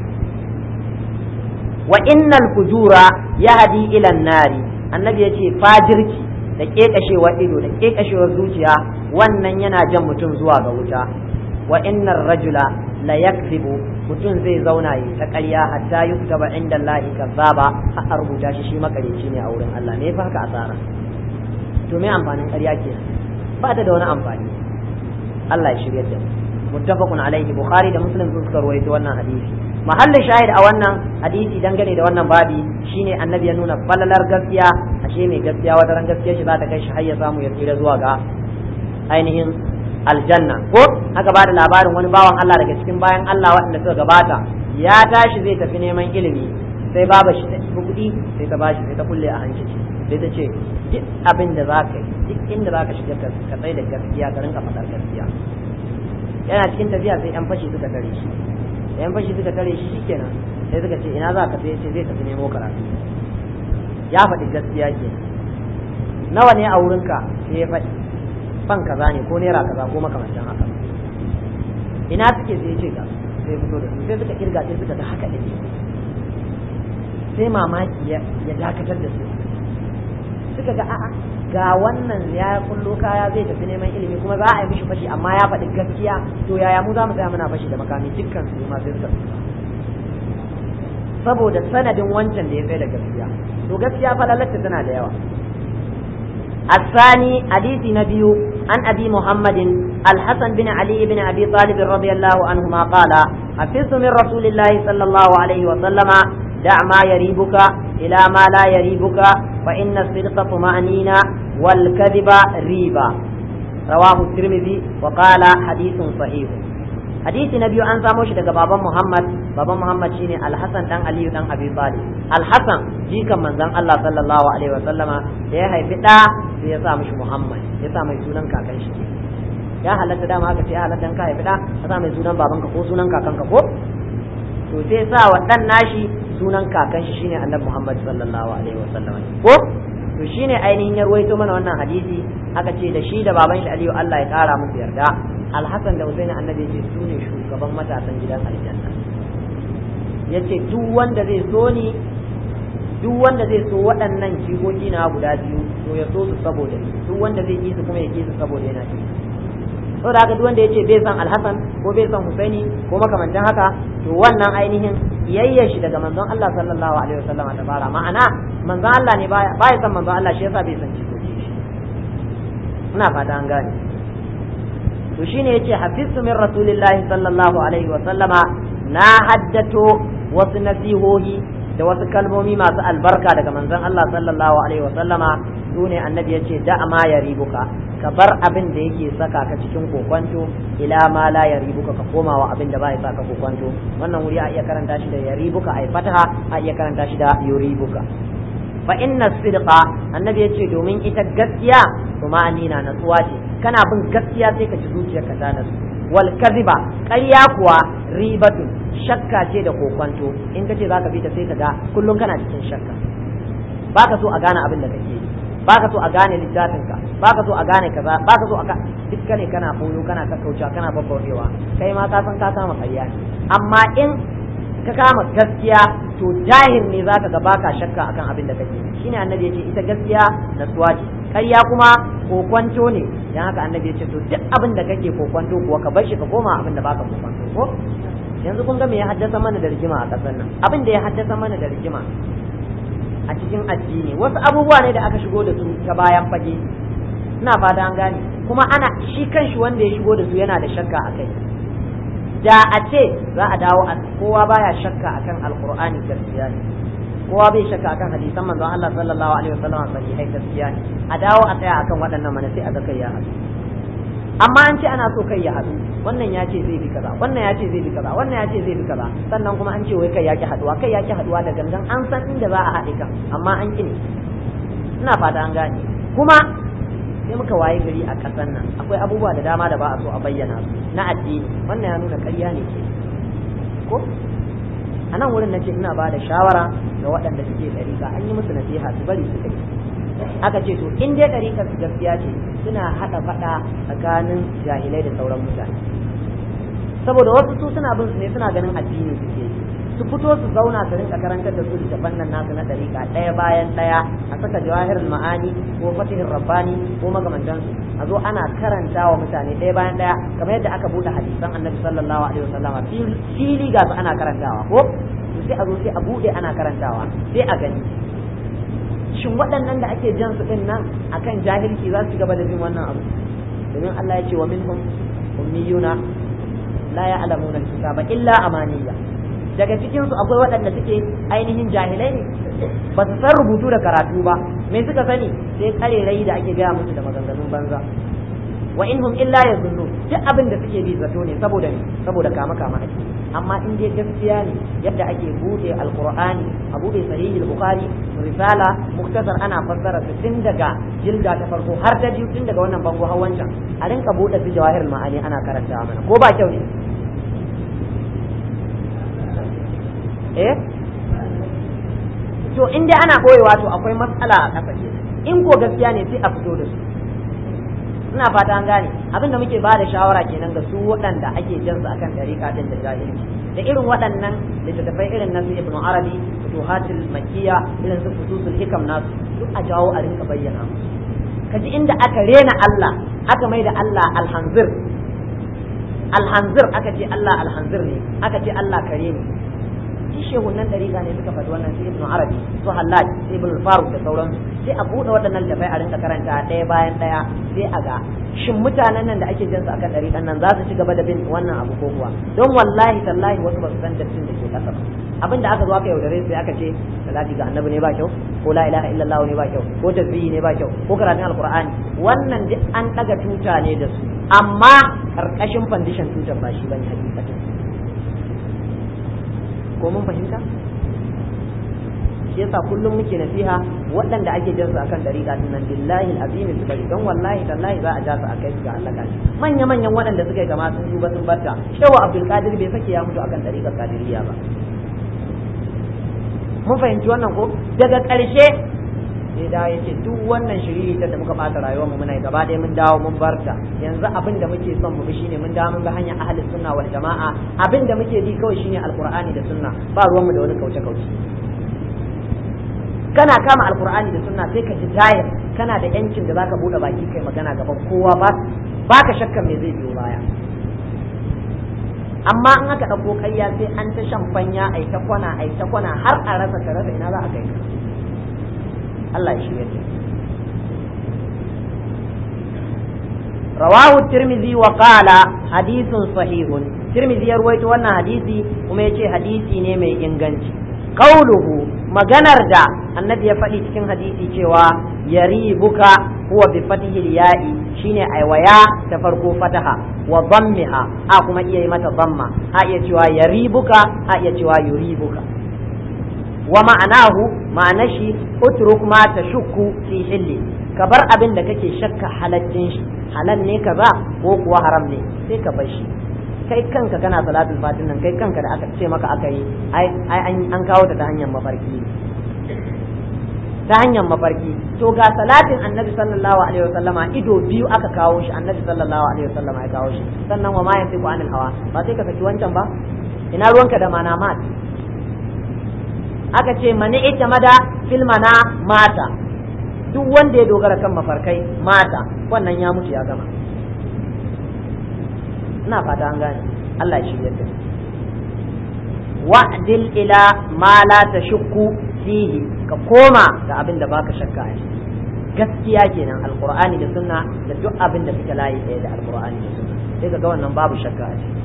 wa innal fujura yahdi ila nari annabi yace fajirci da kekashewar ido da kekashewar zuciya wannan yana jan mutum zuwa ga wuta wa innar rajula la yakzibu mutum zai zauna yi ta ƙarya hatta yuktaba inda Allah kazzaba a rubuta shi shi makareci ne a wurin Allah me fa haka asara to me amfanin ƙarya kenan ba ta da wani amfani Allah ya shirya da muttafaqun alaihi bukhari da muslim sun suka rawaito wannan hadisi mahallin shahid a wannan hadisi dangane da wannan babi shine annabi ya nuna falalar gaskiya ashe mai gaskiya wata ran gaskiya shi za ta kai shi har ya samu ya tsira zuwa ga ainihin aljanna ko aka bada labarin wani bawan Allah daga cikin bayan Allah waɗanda suka gabata ya tashi zai tafi neman ilimi sai baba shi da kuɗi sai ta bashi sai ta kulle a hanci sai ta ce duk abin da za ka yi duk inda za ka shiga ka tsaye da gaskiya ka rinka faɗar gaskiya yana cikin tafiya sai yan fashi suka tare shi yan fashi suka tare shi shikenan sai suka ce ina za ka sai ce zai tafi nemo karatu ya faɗi gaskiya ke nawa ne a wurinka sai ya faɗi fan kaza ne ko naira kaza ko makamancin haka ina suke sai ce ga sai fito da su sai suka kirga sai suka ga haka ne sai mamaki ya dakatar da su suka ga a'a ga wannan ya kullo kaya zai tafi neman ilimi kuma za a yi mishi fashi amma ya faɗi gaskiya to yaya mu za mu tsaya muna fashi da makami dukkan su ma sai suka saboda sanadin wancan da ya tsaye da gaskiya to gaskiya falalatta tana da yawa الثاني حديث نبي عن أبي محمد الحسن بن علي بن أبي طالب رضي الله عنهما قال حفظت من رسول الله صلى الله عليه وسلم دع ما يريبك إلى ما لا يريبك فإن الصدق طمأنينة والكذب ريبة رواه الترمذي وقال حديث صحيح حديث نبي أن ساموش daga baban Muhammad baban Muhammad shine Al-Hasan dan Aliyu dan Abi Talib Al-Hasan jikan manzon Allah sallallahu alaihi wa sallama da ya haifi da sai ya sa mishi Muhammad ya sa mai sunan kakan shi ya halatta dama haka sai ya halatta ka haifi da ka sa mai sunan babanka ko sunan kakanka ko to sai sa wa dan nashi sunan kakan shi shine annabi Muhammad sallallahu alaihi wasallam ko to shine ainihin ya ruwaito mana wannan hadisi aka ce da shi da baban shi Aliyu Allah ya kara musu yarda Al-Hasan da Husaini annabi ya ce su ne shugaban matasan gidan aljanna yace duk wanda zai so ni duk wanda zai so waɗannan jigogi na guda biyu to ya so su saboda ni duk wanda zai ki su kuma ya ki su saboda yana ki saboda haka duk wanda ya ce bai san Al-Hasan ko bai san Husaini ko makamantan haka to wannan ainihin kiyayya shi daga manzon Allah sallallahu alaihi wasallam ta fara ma'ana manzon Allah ne baya baya san manzon Allah shi yasa bai san jikoki shi ina fata an gane to shine yace hafiztu min rasulillahi sallallahu alaihi wasallama na haddato wasu nasihohi da wasu kalmomi masu albarka daga manzon Allah sallallahu alaihi wasallama sune annabi yace da ma ya ribuka ka bar abin da yake saka ka cikin kokwanto ila ma la yaribuka ka koma wa abin da ba ya saka kokwanto wannan wuri a iya karanta shi da yaribuka ai fataha a iya karanta shi da yuribuka fa inna sidqa annabi yace domin ita gaskiya kuma anina natsuwa ce kana bin gaskiya sai ka ci zuciyarka ta nasu wal kadhiba ƙarya kuwa ribatun shakka ce da kokwanto in kace zaka bi ta sai ka ga kullum kana cikin shakka baka so a gane abin da kake yi baka so a gane littafinka baka so a gane kaza baka so a ka dukka ne kana koyo kana kakkaucewa kana babbaurewa kai ma ka san ka kama ƙarya ne amma in ka kama gaskiya to jahil ne zaka ga baka shakka akan abin da kake shine annabi ya ce ita gaskiya natsuwa ce ƙarya kuma kokwanto ne dan haka annabi ya ce to duk abin da kake kokwanto kuwa ka bar shi ka koma abin da baka kokwanto ko yanzu kun ga me ya haddasa mana da rigima a ƙasar nan abin da ya haddasa mana da rigima a cikin addini wasu abubuwa ne da aka shigo da su ta bayan fage ina fata an gane kuma ana shi kanshi wanda ya shigo da su yana da shakka a kai da a ce za a dawo a kowa baya shakka akan alqur'ani gaskiya ne kowa bai shakka akan hadisan manzon Allah sallallahu alaihi wasallam sahihai gaskiya ne a dawo a tsaya akan waɗannan mana sai a ga kai ya haɗu amma an ce ana so kai ya haɗu wannan ya ce zai bi kaza wannan ya ce zai bi kaza wannan ya ce zai bi kaza sannan kuma an ce wai kai ya ki haɗuwa kai ya ki haɗuwa da gangan an san inda za a haɗe kan amma an ki ne ina fata an gane kuma sai muka waye gari a ƙasar nan akwai abubuwa da dama da ba a so a bayyana su na addini wannan ya nuna ƙarya ne ke ko a nan wurin na ce ina ba da shawara ga waɗanda suke ɗariƙa an yi musu nasiha su bari su kai aka ce to in dai ɗariƙar su gaskiya ce suna haɗa faɗa tsakanin jahilai da sauran mutane saboda wasu su suna bin su ne suna ganin addini suke yi su fito su zauna su rinka karantar da su littafan nan nasu na dariƙa ɗaya bayan ɗaya a saka jawahirul ma'ani ko fatihin rabbani ko magamantansu a zo ana karanta wa mutane ɗaya bayan ɗaya kamar yadda aka buɗe hadisan annabi sallallahu alaihi wasallam fili ga su ana karantawa ko sai a zo sai a buɗe ana karantawa sai a gani shin waɗannan da ake jan su ɗin nan akan jahilci za su gaba da bin wannan abu domin Allah ya ce wa minhum ummiyuna la ya'lamuna al-kitaba illa amaniya daga cikin su akwai waɗanda suke ainihin jahilai ne ba su san rubutu da karatu ba me suka sani sai karerai da ake gaya musu da maganganun banza wa inhum illa yazunnu duk abin da suke bi zato ne saboda ne saboda kama kama ake amma in dai gaskiya ne yadda ake bude alqur'ani a bude sahihul bukhari risala muktasar ana fassara su tun daga jilda ta farko har ta biyu tun daga wannan bango har wancan a rinka bude su jawahirul ma'ani ana karantawa mana ko ba kyau ne eh to in dai ana boyewa to akwai matsala a ƙasa in ko gaskiya ne sai a fito da su ina fata an gane abin da muke bada shawara kenan ga su waɗanda ake jan su akan ɗariƙa din da jahilci da irin waɗannan littattafai irin nasu ibn arabi futuhatul makkiya irin su fususul hikam nasu duk a jawo a rinka bayyana kaji inda aka rena Allah aka mai da Allah alhanzir alhanzir aka ce Allah alhanzir ne aka ce Allah kare ne shi shehunan dariƙa ne suka faɗi wannan sai ibn arabi su hallaj sai ibn faruk da sauransu sai a buɗe waɗannan littafai a rinka karanta ɗaya bayan ɗaya sai a ga shin mutanen nan da ake jin su akan dariƙan nan za su ci gaba da bin wannan abu ko kuwa don wallahi tallahi wasu ba su san dattin da ke ƙasa ba abin da aka zo aka yaudare sai aka ce salati ga annabi ne ba kyau ko la ilaha illallah ne ba kyau ko tasbihi ne ba kyau ko karatun alqur'ani wannan duk an daga tuta ne da su amma karkashin foundation tutar ba shi bane hakikatin ko mun fahimta shi yasa kullum muke nasiha waɗanda ake jan su akan dariƙa din nan billahi alazim su bari don wallahi tallahi za a ja su akai su ga Allah kashi manya manyan waɗanda suka yi kama sun duba sun barta shewa abdul qadir bai sake ya mutu akan dariƙar qadiriyya ba mun fahimci wannan ko daga ƙarshe sai da ya ce duk wannan shiriri da muka ɓata rayuwar mu muna yi gaba ɗaya mun dawo mun barta yanzu abin da muke son mu bi shine mun dawo mun bi hanyar ahli sunna wal jama'a abin da muke bi kawai shine alqur'ani da sunna ba ruwan mu da wani kauce kauce kana kama alqur'ani da sunna sai ka ji tayar kana da yancin da zaka bude baki kai magana gaban kowa ba baka shakkan me zai biyo baya amma in aka ɗauko ƙarya sai an ta shan fanya ai ta kwana ai ta kwana har a rasa ka rasa ina za a kai ka Allah ya shirya ta rawahu tirmizi wa qala hadithun sahihun tirmizi ya ruwaito wannan hadisi kuma yace hadisi ne mai inganci qauluhu maganar da annabi ya faɗi cikin hadisi cewa yaribuka huwa bi fatihi ya'i shine aiwaya ta farko fataha wa dhammiha a kuma iya yi mata dhamma a iya cewa yaribuka a iya cewa yuribuka wa ma'anahu ma'anar shi utruk ma tashukku fi hilli ka bar abin da kake shakka halaccin shi halal ne kaza ko kuwa haram ne sai ka bar shi kai kanka kana salatul fatin nan kai kanka da aka ce maka aka yi ai an kawo ta ta hanyar mafarki ta hanyar mafarki to ga salatin annabi sallallahu alaihi wasallama ido biyu aka kawo shi annabi sallallahu alaihi wasallama ya kawo shi sannan wa ma yantiqu anil hawa ba sai ka saki wancan ba ina ruwanka da manamat aka ce mani ita mada filmana mata duk wanda ya dogara kan mafarkai mata wannan ya mutu ya gama ina fata an gane Allah shi yadda wa'dil ila ma la tashukku fihi ka koma ga abin da baka shakka a gaskiya kenan alqur'ani da sunna da duk abin da suke layi ɗaya da alqur'ani da sunna sai ka ga wannan babu shakka a ciki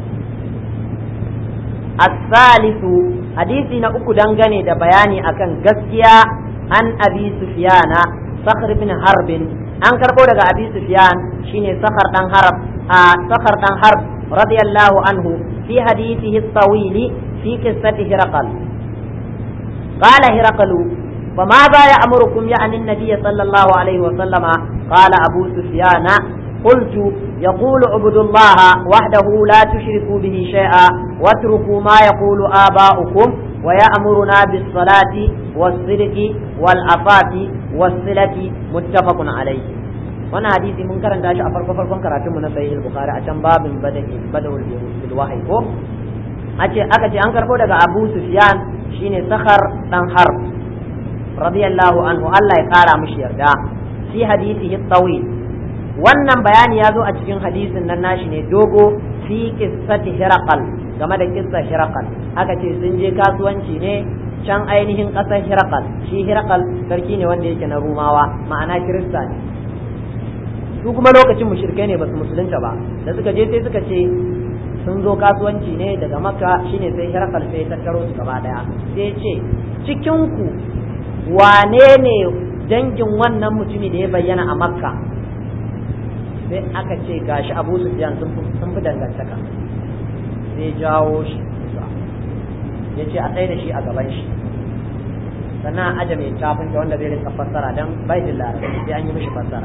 الثالث hadisi na uku dangane da bayani akan gaskiya an abi sufyana sakhar bin harbin an karbo daga abi sufyan shine sakhar dan harb a sakhar dan harb radiyallahu anhu fi hadithihi at-tawil fi qissati hiraqal قال هرقل فماذا يأمركم يعني النبي صلى الله عليه وسلم قال أبو سفيان قلت يقول عبد الله وحده لا تشركوا به شيئا واتركوا ما يقول آباؤكم ويأمرنا بالصلاة والصدق والعفاف والصلة متفق عليه wannan hadisi mun karanta shi a farko farkon karatunmu na sahih al-bukhari a can babin bada'i bada'ul bil wahyi ko ace aka ce an karbo daga Abu Sufyan shine Sakhar dan Harb radiyallahu anhu Allah ya kara mishi yarda fi hadisihi tawil wannan bayani ya zo a cikin hadisin nan nashi ne dogo fi qissati hiraqal game da kissa hiraqal aka ce sun je kasuwanci ne can ainihin ƙasar hiraqal shi hiraqal sarki ne wanda yake na rumawa ma'ana kirista ne su kuma lokacin mushrikai ne basu musulunta ba da suka je sai suka ce sun zo kasuwanci ne daga makka shine sai hiraqal sai tattaro su gaba daya sai ce cikin ku wane ne dangin wannan mutumi da ya bayyana a makka sai aka ce gashi abu sufyan sun fi dangantaka sai jawo shi ya ce a tsaye da shi a gaban shi sannan aje mai tafin da wanda zai rinka fassara don bai da larabci sai an yi mishi fassara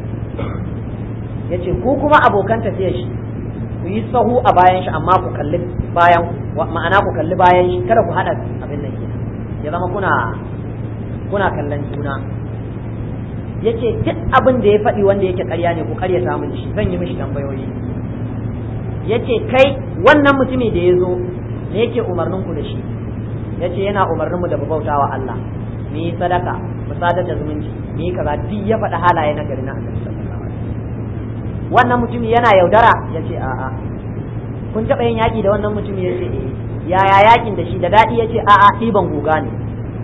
ya ce ku kuma abokan tafiya shi ku yi sahu a bayan shi amma ku kalli bayan ma'ana ku kalli bayan shi kada ku haɗa abin nan ya zama kuna kuna kallon juna ya ce duk abin da ya faɗi wanda yake ƙarya ne ku ƙarya samun shi zan yi mishi tambayoyi ya ce kai wannan mutumi da ya zo me yake umarnin ku da shi ya ce yana umarnin mu da mu bauta wa Allah mu yi sadaka mu sadar da zumunci mu yi kaza duk ya faɗi halaye na gari na annabi sallallahu alaihi wannan mutumi yana yaudara ya ce a'a kun taɓa yin yaƙi da wannan mutumi ya ce eh yaya yaƙin da shi da daɗi ya ce a'a ɗiban guga ne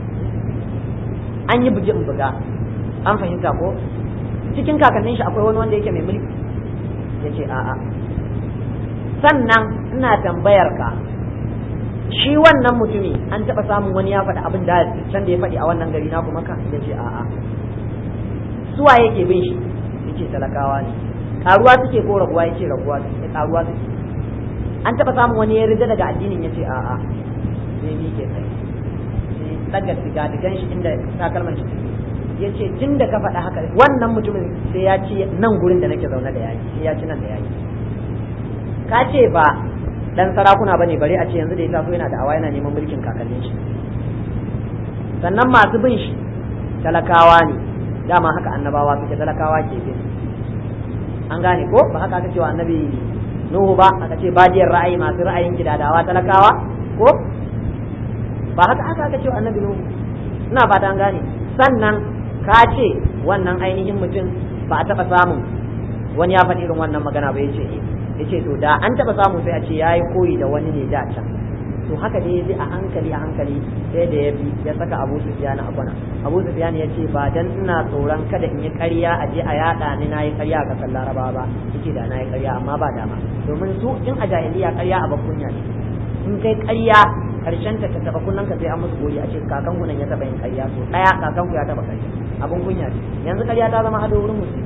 an yi buji in buga an fahimta ko cikin kakannin shi akwai wani wanda yake mai mulki ya ce a'a sannan ina tambayar ka shi wannan mutumi an taɓa samun wani ya faɗi abin da can da ya faɗi a wannan gari na kuma ka ya ce a'a suwa yake bin shi ya ce talakawa ne karuwa suke ko raguwa ya ce raguwa suke karuwa suke an taɓa samun wani ya rida daga addinin ya ce a'a sai ni ke kai daga digadigan shi inda takalman shi ya ce tun da ka faɗa haka wannan mutumin sai ya ci nan gurin da nake zaune da yaki sai ya ci nan da yaki ka ce ba dan sarakuna bane bare a ce yanzu da ya taso yana da awa yana neman mulkin kakannin shi sannan masu bin shi talakawa ne dama haka annabawa suke talakawa ke bin an gane ko ba haka aka cewa annabi nuhu ba aka ce badiyar ra'ayi masu ra'ayin gidadawa talakawa ko ba haka aka aka cewa annabi nuhu ina fata an gane sannan ka ce wannan ainihin mutum ba a taɓa samun wani ya faɗi irin wannan magana ba ya ce ya ce to da an taɓa samu sai a ce ya yi koyi da wani ne da can to haka dai ya bi a hankali a hankali sai da ya bi ya saka abu sufiyan a kwana abu sufiyan ya ce ba dan ina tsoron kada in yi ƙarya a je a yaɗa ni na yi ƙarya a ƙasar laraba ba yake da na yi ƙarya amma ba dama domin su in a jahiliya ƙarya a bakunya ne in kai ƙarya karshen ta taba kunnan ka sai an musu gori a ce kakan ku nan ya taba yin ƙarya so daya kakan ku ya taba ƙarya abun kunya ce yanzu ƙarya ta zama ado wurin musulmi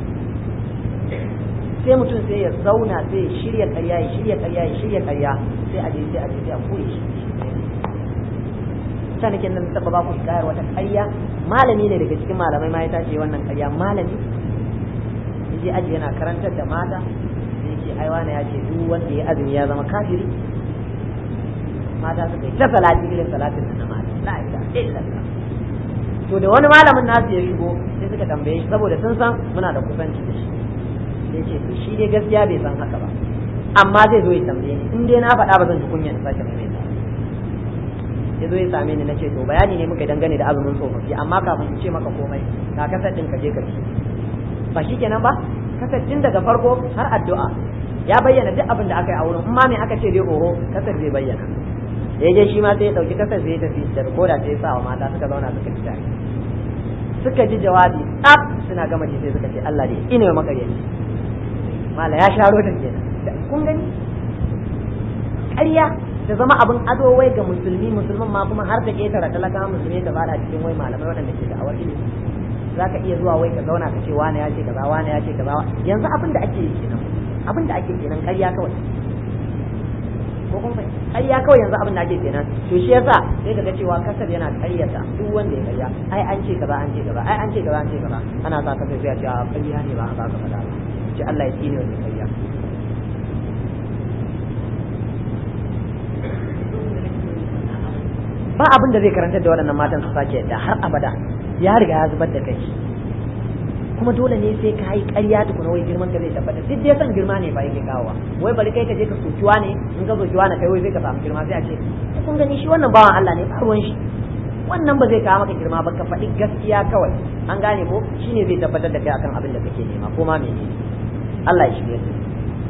sai mutum sai ya zauna sai ya shirya ƙarya ya shirya ƙarya ya shirya ƙarya sai a je sai a je sai a koyi shi ta nake nan taba ba ku kayar wata ƙarya malami ne daga cikin malamai ma ya tace wannan ƙarya malami yaje aji yana karantar da mata sai ce ai wani ya ce duk wanda ya azumi ya zama kafiri mata suka yi ta salati irin salatin na mata la ilaha illallah to da wani malamin nasu ya shigo sai suka tambaye shi saboda sun san muna da kusanci da shi sai ce to shi dai gaskiya bai san haka ba amma zai zo ya tambaye ni in dai na faɗa ba zan ji kunya na sake mai ya zo ya same ni na ce to bayani ne muka dangane da azumin tsofaffi amma kafin in ce maka komai ka kasar ɗin ka je ka ci ba shi kenan ba kasar tun daga farko har addu'a ya bayyana duk abin da aka yi a wurin in ma me aka ce dai oho kasar zai bayyana da ya je shi ma sai ya dauki kasar sai ya tafi da rikoda sai ya sa wa mata suka zauna suka ci tare suka ji jawabi tsaf suna gama ji sai suka ce Allah dai ina mai makaryaci mala ya sharo ta kenan kun gani ƙarya ta zama abin ado wai ga musulmi musulman ma kuma har ta ketara talaka musulmi ta bada cikin wai malamai waɗanda ke da awar ilimi za ka iya zuwa wai ka zauna ka ce wane ya ce kaza wane ya ce kaza yanzu abin da ake yi kenan abin da ake kenan ƙarya kawai ko kun fahimta ƙarya kawai yanzu abin da ake kenan to shi yasa sai kaga cewa kasar yana ƙaryata duk wanda ya ƙarya ai an ce kaza an ce kaza ai an ce kaza an ce kaza ana sa kasar sai a ce a ƙarya ne ba a ba ka faɗa ba su ce Allah ya tsine wa ƙarya ba abin da zai karantar da waɗannan matan su sake yadda har abada ya riga ya zubar da kai kuma dole ne sai ka yi ƙarya tukuna wai girman ka zai tabbata duk dai san girma ne ba yake kawowa wai bari kai ka je ka sokiwa ne in ka sokiwa na kai wai zai ka samu girma sai a ce kun gani shi wannan bawan Allah ne ba ruwan shi wannan ba zai kawo maka girma ba ka faɗi gaskiya kawai an gane ko shine zai tabbatar da kai akan abin da kake nema ko ma menene Allah ya shirye su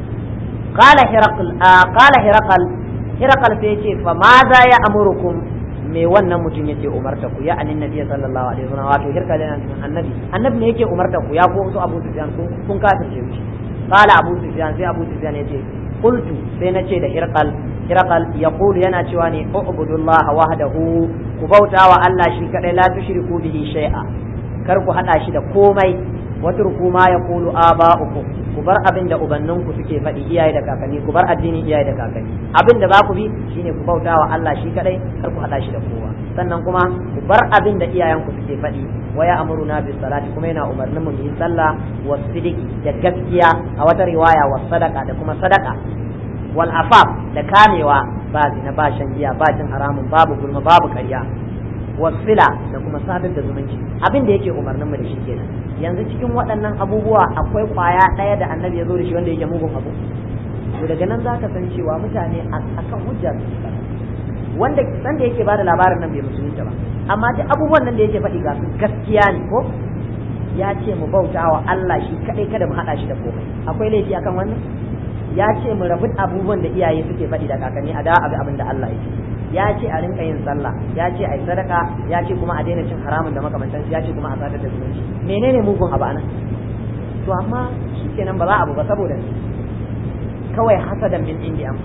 qala hiraqal qala hiraqal hiraqal sai yace fa ma za ya amurukum me wannan mutum yake umarta ku ya annabi nabi sallallahu alaihi wasallam wato hirka da annabi annabi ne yake umarta ku ya ko su Abu Sufyan kun kun kafirce shi qala Abu Sufyan sai Abu Sufyan yace qultu sai nace da hirqal hirqal yaqulu yana cewa ne ubudullah wahdahu ku bauta wa Allah shi kadai la tushriku bihi shay'a kar ku hada shi da komai watruku ma yaqulu aba'ukum ku bar abin da ubanninku suke faɗi iyaye da kakanni ku bar addinin iyaye da kakanni abin da za ku bi shine ku bauta wa Allah shi kadai kar ku hada shi da kowa sannan kuma ku bar abin da iyayenku suke faɗi wa ya amuruna bis salati kuma yana umarnin mu yi sallah wa sidiki da gaskiya a wata riwaya wa sadaka da kuma sadaka wal afaf da kamewa ba zina ba shan giya ba cin haramun babu gulma babu ƙarya wasila da kuma sadar da zumunci abin da yake umarnin mu da shi kenan yanzu cikin waɗannan abubuwa akwai kwaya ɗaya da annabi ya zo da shi wanda yake mugun abu to daga nan za ka san cewa mutane akan hujja su wanda san da yake bada labarin nan bai musulunta ba amma duk abubuwan nan da yake faɗi ga su gaskiya ne ko ya ce mu bauta wa Allah shi kaɗai kada mu haɗa shi da komai akwai laifi akan wannan ya ce mu rabu abubuwan da iyaye suke faɗi da kakanni a da abin da Allah yake ya ce a rinka yin sallah ya ce a yi sadaka ya ce kuma a daina cin haramun da makamantansu ya ce kuma a sadar da zumunci menene mugun abu anan to amma shikenan ba za abu ba saboda kawai hasadan min indi an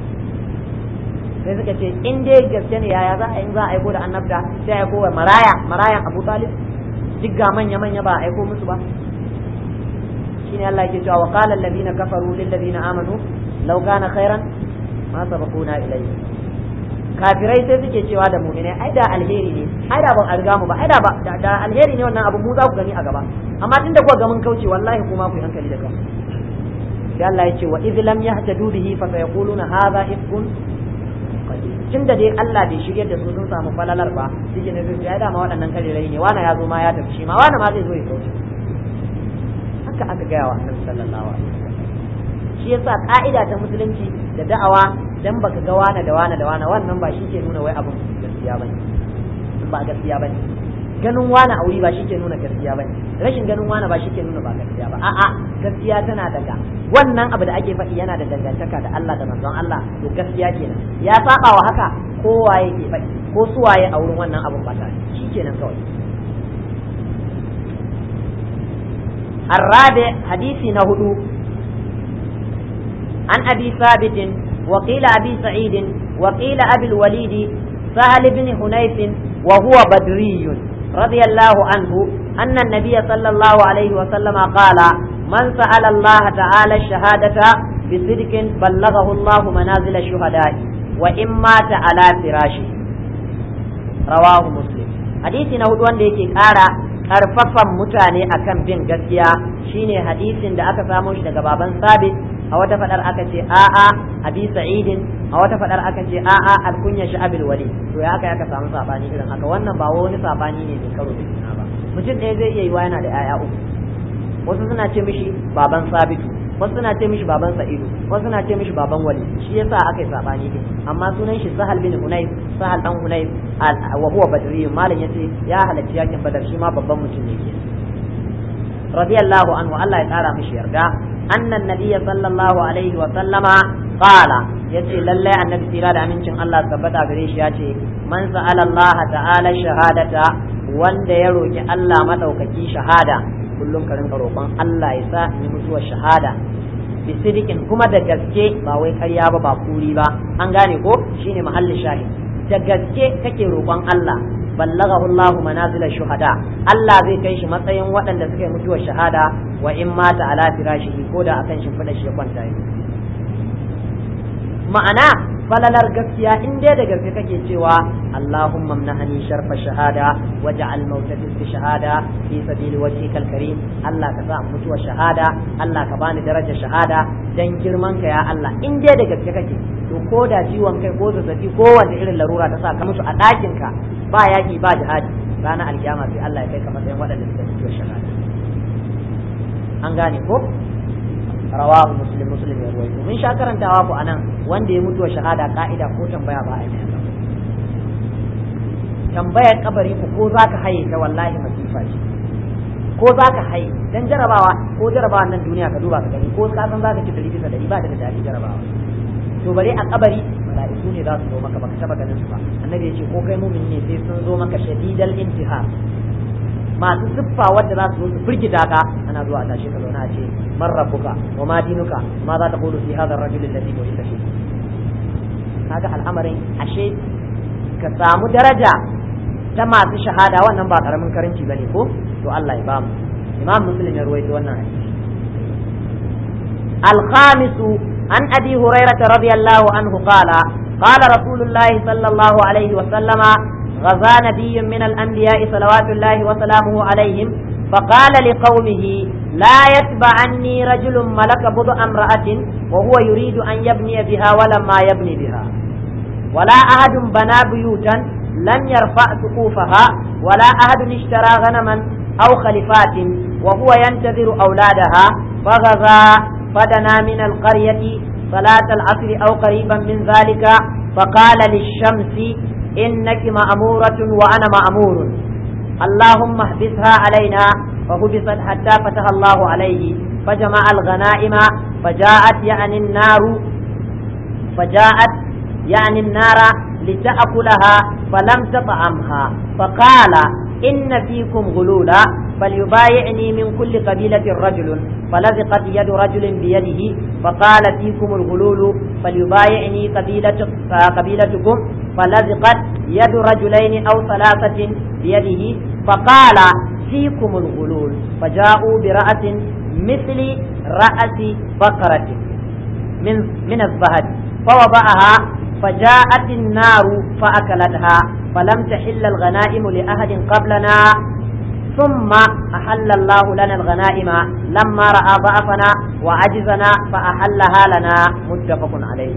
sai suka ce in dai gaske ne yaya za a yi za a aiko da annabta sai a aiko wa maraya marayan abu talib duk ga manya manya ba a aiko musu ba shine Allah yake cewa wa qala alladhina kafaru lil ladina amanu law kana khairan ma sabaquna ilayhi kafirai sai suke cewa da mu'minai ai da alheri ne ai da ban alga mu ba ai da ba da alheri ne wannan abu mu za ku gani a gaba amma tunda kuka ga mun kauce wallahi kuma ku yi hankali da kanku sai Allah ya ce wa idh lam yahtadu bihi fa sayaquluna hadha ifkun tun da dai Allah bai shirye da su sun samu falalar ba shi ne zai ya dama waɗannan karirai ne wani ya zo ma ya tafi shi ma wani ma zai zo ya kauce haka aka gaya wa annabi sallallahu alaihi wasallam shi yasa ka'ida ta musulunci da da'awa dan baka ga wani da wani da wani wannan ba shi ke nuna wai abin gaskiya bane ba gaskiya bane ganin wani a wuri ba shi ke nuna gaskiya bane rashin ganin wani ba shi ke nuna ba gaskiya ba a'a gaskiya tana daga wannan abu da ake faɗi yana da dangantaka da Allah da manzon Allah to gaskiya kenan ya saba wa haka kowa yake faɗi ko suwaye a wurin wannan abun ba tare shi kenan kawai الرابع حديث نهدو عن أبي ثابت وقيل أبي سعيد وقيل أبي الوليد سهل بن حنيف وهو بدري رضي الله عنه أن النبي صلى الله عليه وسلم قال من سأل الله تعالى الشهادة بصدق بلغه الله منازل الشهداء وإن مات على فراشه رواه مسلم حديث نهدو wanda yake ƙara ƙarfafan mutane akan bin gaskiya shine hadisin da aka samo shi daga baban sabit a wata fadar aka ce a'a abi sa'idin a wata fadar aka ce a'a alkunya shi abil wali to ya aka aka samu sabani irin haka wannan ba wani sabani ne mai karo da juna ba mutum ɗaya zai iya yiwa yana da 'ya'ya uku wasu suna ce mishi baban sabitu wasu suna ce mishi baban sa'idu wasu suna ce mishi baban wali shi yasa aka yi sabani din amma sunan shi sahal bin hunayf sahal dan hunayf wa huwa badri malam yace ya halarci yakin badar shi ma babban mutum ne ke radiyallahu anhu Allah ya kara mishi yarda annan nabiyya sallallahu alaihi wa sallama qala yace lallai annabi tsira da amincin Allah tabbata gare shi yace man sa'ala Allah ta'ala shahadata wanda ya roki Allah madaukaki shahada kullum ka rinka roƙon Allah ya sa ni mutuwar shahada bi sidikin kuma da gaske ba wai ƙarya ba ba kuri ba an gane ko shine mahallin shahid da gaske kake roƙon Allah ballaghahu Allah manazil shuhada Allah zai kai shi matsayin waɗanda suka yi mutuwar shahada wa in mata ala firashihi ko da akan shimfiɗa shi ya kwanta yi ma'ana falalar gaskiya in dai da gaske kake cewa Allahumma mnahani sharfa shahada waj'al mawtati fi shahada fi sabili wajhikal karim Allah ka sa mutuwa shahada Allah ka bani darajar shahada dan girman ka ya Allah in dai da gaske kake to ko da ciwon kai ko zazzabi ko wanda irin larura ta sa ka mutu a ɗakin ka ba yaki ba jihadi ranar alkiyama sai Allah ya kai ka matsayin waɗanda suka mutuwa shahada an gane ko rawahu muslim muslim ya ruwaito mun sha karantawa ku anan wanda ya mutuwa shahada ka'ida ko tambaya ba a yi tambayar kabari ku ko zaka haye ta wallahi masifa ce ko zaka haye dan jarabawa ko jarabawa nan duniya ka duba ka gani ko ka san zaka ci dari bisa dari ba da dadi jarabawa to bare a kabari mala'iku ne za su zo maka baka taba ganin su ba annabi ya ce ko kai mumin ne sai sun zo maka shadidal intihar masu siffa wadda za su zo su firgita ka ana zuwa a tashi ka zauna a ce man rabbuka wa ma dinuka ma za ta qulu fi hadha ar-rajul alladhi bu'itha fi kaga al'amarin ashe ka samu daraja ta masu shahada wannan ba karamin karanci bane ko to Allah ya bamu imam muslim ya ruwaito wannan hadisi al-khamis an abi hurairah radiyallahu anhu qala قال رسول الله صلى الله عليه وسلم غزا نبي من الأنبياء صلوات الله وسلامه عليهم فقال لقومه لا يتبعني رجل ملك بضع امرأة وهو يريد أن يبني بها ولما يبني بها ولا أحد بنى بيوتا لم يرفع سقوفها ولا أحد اشترى غنما أو خلفات وهو ينتظر أولادها فغزا فدنا من القرية صلاة العصر أو قريبا من ذلك فقال للشمس إنك مأمورة وأنا مأمور اللهم احبسها علينا فحبست حتى فتح الله عليه فجمع الغنائم فجاءت يعني النار فجاءت يعني النار لتأكلها فلم تطعمها فقال إن فيكم غلولا فليبايعني من كل قبيلة رجل فلزقت يد رجل بيده فقال فيكم الغلول فليبايعني قبيلة قبيلتكم فلزقت يد رجلين أو ثلاثة بيده فقال فيكم الغلول فجاءوا برأس مثل رأس بقرة من من الزهد فوضعها فجاءت النار فأكلتها فلم تحل الغنائم لأحد قبلنا ثم أحل الله لنا الغنائم لما رأى ضعفنا وعجزنا فأحلها لنا متفق عليه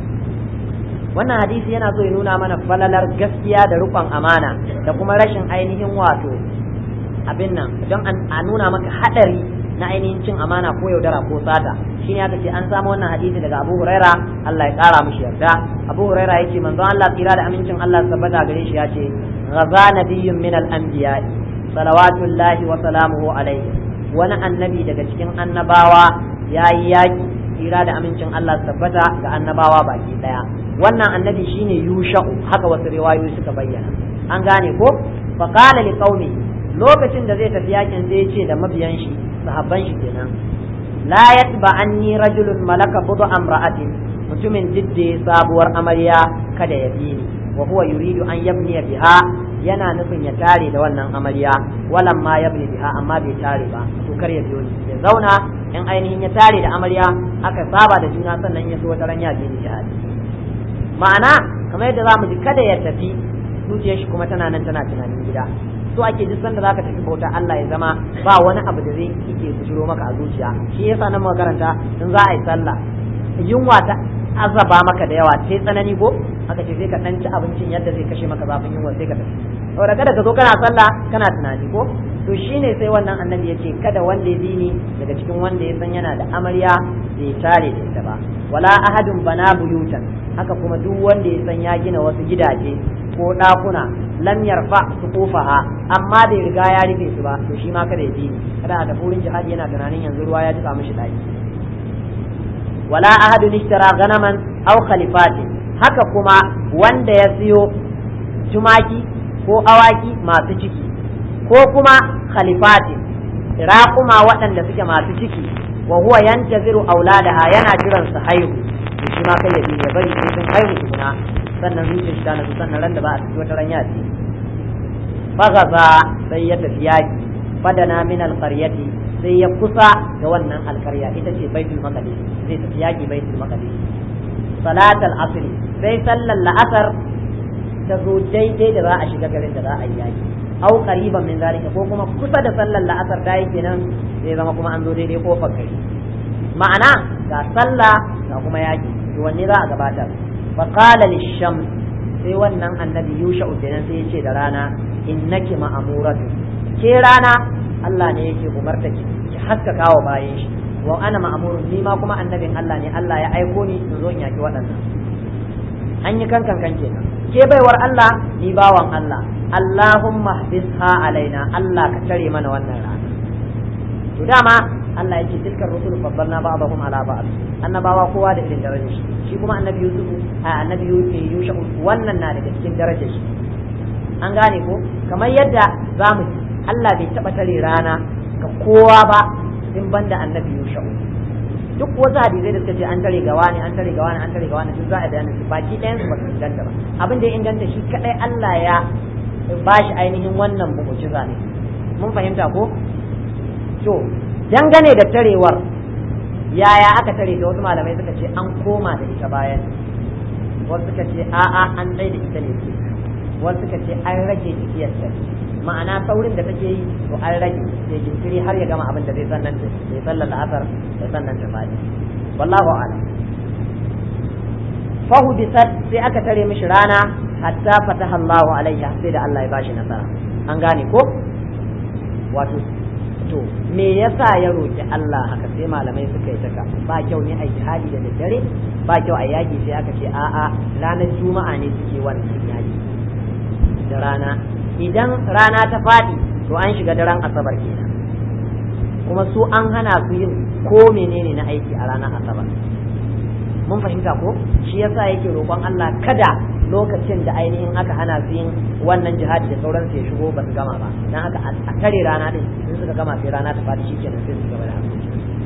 wannan hadisi yana so ya nuna mana falalar gaskiya da rukun amana da kuma rashin ainihin wato abin nan don a nuna maka hadari na ainihin cin amana ko yaudara ko sata shine aka ce an samu wannan hadisi daga Abu Huraira Allah ya kara mishi yarda Abu Huraira yace manzon Allah tsira da amincin Allah tabbata gare shi yace ghaza nabiyyun min al-anbiya salawatullahi wa salamuhu alaihi wani annabi daga cikin annabawa yayi yaki tsira da amincin Allah tabbata ga annabawa baki daya wannan annabi shine yusha'u haka wasu riwayoyi suka bayyana an gane ko fa qala li qaumi lokacin da zai tafi yakin sai ya ce da mabiyan shi sahabban shi kenan la yatba anni rajulun malaka budu amra'atin mutumin didde sabuwar amarya kada ya bi ni wa huwa yuridu an yabni biha yana nufin ya tare da wannan amarya walan ma yabni biha amma bai tare ba to kar ya biyo ni ya zauna in ainihin ya tare da amarya aka saba da juna sannan ya so wata ran ya je ni jihadi ma'ana kamar yadda za mu ji kada ya tafi zuciyar shi kuma tana nan tana tunanin gida so ake duk sanda zaka tafi bauta Allah ya zama ba wani abu da zai yake bujiro maka a zuciya shi yasa nan makaranta in za a yi sallah yunwa ta azaba maka da yawa sai tsanani ko aka ce sai ka dan ci abincin yadda zai kashe maka zafin yunwa sai ka tafi saboda kada ka zo kana sallah kana tunani ko to shine sai wannan annabi ya ce kada wanda ya bi ni daga cikin wanda ya san yana da amarya bai tare da ita ba wala ahadun bana buyutan haka kuma duk wanda ya san ya gina wasu gidaje ko ɗakuna lam yarfa su kofaha amma bai riga ya rufe su ba to shi ma kada ya bi ni kada a tafi wurin jihadi yana tunanin yanzu ruwa ya jika mishi ɗaki wala ahadun ishtara ganaman aw khalifatin haka kuma wanda ya siyo tumaki ko awaki masu ciki ko kuma khalifatin raƙuma waɗanda suke masu ciki wa huwa yantaziru auladaha yana jiran su haihu to shi ma kai ya bi ya bari sai sun haihu tukuna sannan zuciyar shi ta nasu sannan ran da ba a tafi wata ran ya ce fagaza sai ya tafi yaki fadana min alqaryati sai ya kusa da wannan alkarya ita ce baitul maqdis zai tafi yaki baitul maqdis salatal asri sai sallar la'asar ta zo daidai da za a shiga garin da za a yi yaki au qariban min zalika ko kuma kusa da sallar la'asar ta yi kenan zai zama kuma an zo daidai kofar gari ma'ana ga sallah ga kuma yaki to wanne za a gabatar fa qala lishams sai wannan annabi yusha kenan sai ya ce da rana innaki ma'amuratu ke rana Allah ne yake umarta ki ki haskaka wa bayan shi wa ana ma'amurun ni ma kuma annabin Allah ne Allah ya aiko ni in zo in yaki waɗannan an yi kankan kan kenan ke baiwar Allah ni bawan Allah Allahumma hadisha alaina Allah ka tare mana wannan rana to dama Allah yake tilkar rusul faddalna ba'dahum ala ba'd annabawa kowa da irin darajar shi shi kuma annabi Yusuf a annabi Yusuf wannan na daga cikin darajar shi an gane ko kamar yadda zamu Allah bai taba tare rana ga kowa ba in banda annabi Yusuf duk wasu hadisai da suka ce an tare gawa ne an tare gawa ne an tare gawa ne duk za a bayanin su baki ɗayan su ba su inganta ba abin da ya inganta shi kadai Allah ya ba shi ainihin wannan mu'jiza ne mun fahimta ko to dangane da tarewar yaya aka tare ta wasu malamai suka ce an koma da ita bayan wasu suka ce a'a an tsaye da ita ne wasu suka ce an rage tafiyar ta ma'ana saurin da take yi to an rage sai jinkiri har ya gama abin da zai sannan ta sai sallar la'asar sai sannan ta fadi wallahu a'lam fahu bisat sai aka tare mishi rana hatta fataha Allahu alaiha sai da Allah ya bashi nasara an gane ko wato to me yasa ya roki Allah haka sai malamai suka yi taka ba kyau ne a jihadi da daddare ba kyau a yaki sai aka ce a'a ranar juma'a ne suke wannan yaki da rana idan rana ta faɗi to an shiga daren asabar kenan kuma su an hana su yin ko menene na aiki a ranar asabar mun fahimta ko shi yasa yake roƙon Allah kada lokacin da ainihin aka hana su yin wannan jihadi da sauransu ya shigo ba su gama ba dan haka a tare rana din in suka gama sai rana ta fadi shikenan sai su gaba da harkoki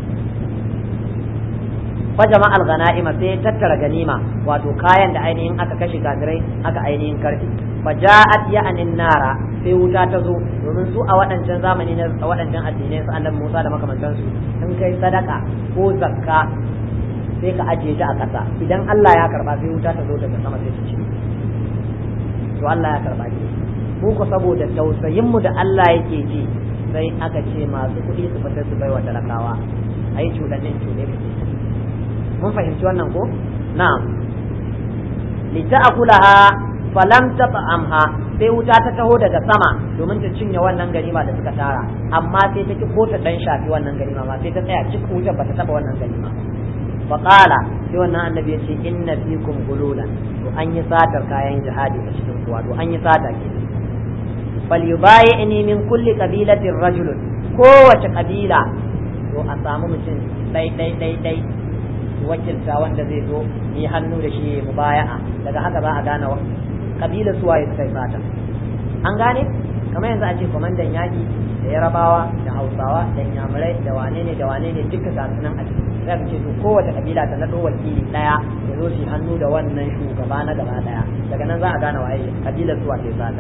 fa jama'al ghana'ima sai tattara ganima wato kayan da ainihin aka kashe kafirai aka ainihin karfi fa ja'at ya'anin nara sai wuta ta zo domin su a waɗancan zamani na a waɗancan addinai su annabi Musa da makamantansu in kai sadaka ko zakka sai ka ajiye ta a ƙasa idan Allah ya karba sai wuta ta zo daga sama sai ta ci to Allah ya karba ki mu ko saboda tausayin mu da Allah yake ji sai aka ce masu kuɗi su fitar su baiwa talakawa ai cuɗannin cuɗe kake mun fahimci wannan ko na'am lita'kulaha falam tat'amha sai wuta ta taho daga sama domin ta cinye wannan ganima da suka tara amma sai ta ki ko ta dan shafi wannan ganima ma sai ta tsaya cikin wutar bata taba wannan ganima faƙala sai wannan annabi ya ce inna fikum gululan to an yi satar kayan jihadi a cikin kuwa to an yi sata ke fal yubayi'ni min kulli qabilatin rajulun kowace kabila to a samu mutum dai dai dai dai wakilta wanda zai zo yi hannu da shi mubaya'a daga haka za a gane kabila suwaye suka yi sata an gane kamar yanzu a ce kwamandan yaƙi da yarabawa da hausawa da inyamurai da wane ne da wane ne duka ga sunan a ciki za ce to kowace kabila ta naɗo wakili ɗaya ya zo shi hannu da wannan shugaba na gaba ɗaya daga nan za a gane waye kabilar suwa ke sata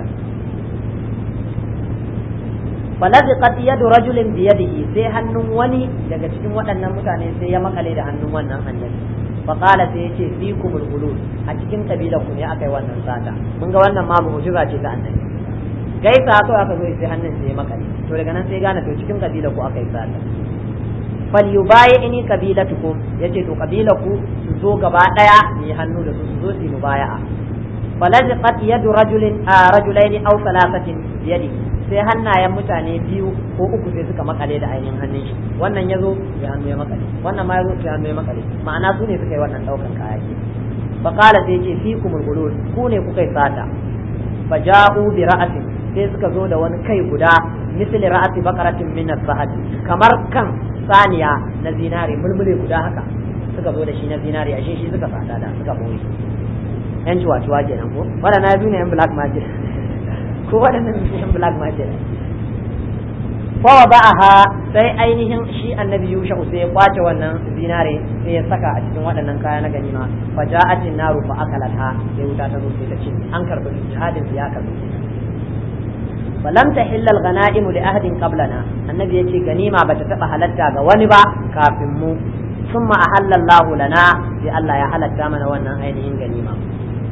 falaziqat yadu rajulin bi yadihi sai hannun wani daga cikin waɗannan mutane sai ya makale da hannun wannan annabi fa qala sai yace fikumul gulul a cikin kabilar ku ne akai wannan sata mun ga wannan ma mu'jiza ce ta annabi gaisa to aka zo sai hannun sai ya makale to daga nan sai gane to cikin kabilar ku akai sata fal yubayi'ni kabilatukum yace to kabilarku su zo gaba daya ne hannu da su su zo su mubaya'a falaziqat yadu rajulin rajulaini aw thalathatin biyadi sai hannayen mutane biyu ko uku sai suka makale da ainihin hannun shi wannan yazo ya hannu ya makale wannan ma yazo ya hannu ya makale ma'ana su ne suka yi wannan daukan kaya ke fa qala sai yace fikumul gulul ku ne kuka yi sata fa ja'u bi ra'atin sai suka zo da wani kai guda misli ra'ati baqaratin min az-zahab kamar kan saniya na zinare mulmule guda haka suka zo da shi na zinare ashe shi suka fada da suka boye yan ciwa-ciwa kenan ko waɗannan ya ne yan black magic ko waɗannan yan black magic fa ba'aha sai ainihin shi annabi yusha sai ya kwace wannan zinare sai ya saka a cikin waɗannan kaya na ganima fa ja'atin naru fa akalatha sai wuta ta zo sai ta ce an karbi jihadin ya karbi falam tahilla al-ghanaim li ahadin qablana annabi yace ganima bata taba halatta ga wani ba kafin mu thumma ahalla Allahu lana sai Allah ya halatta mana wannan ainihin ganima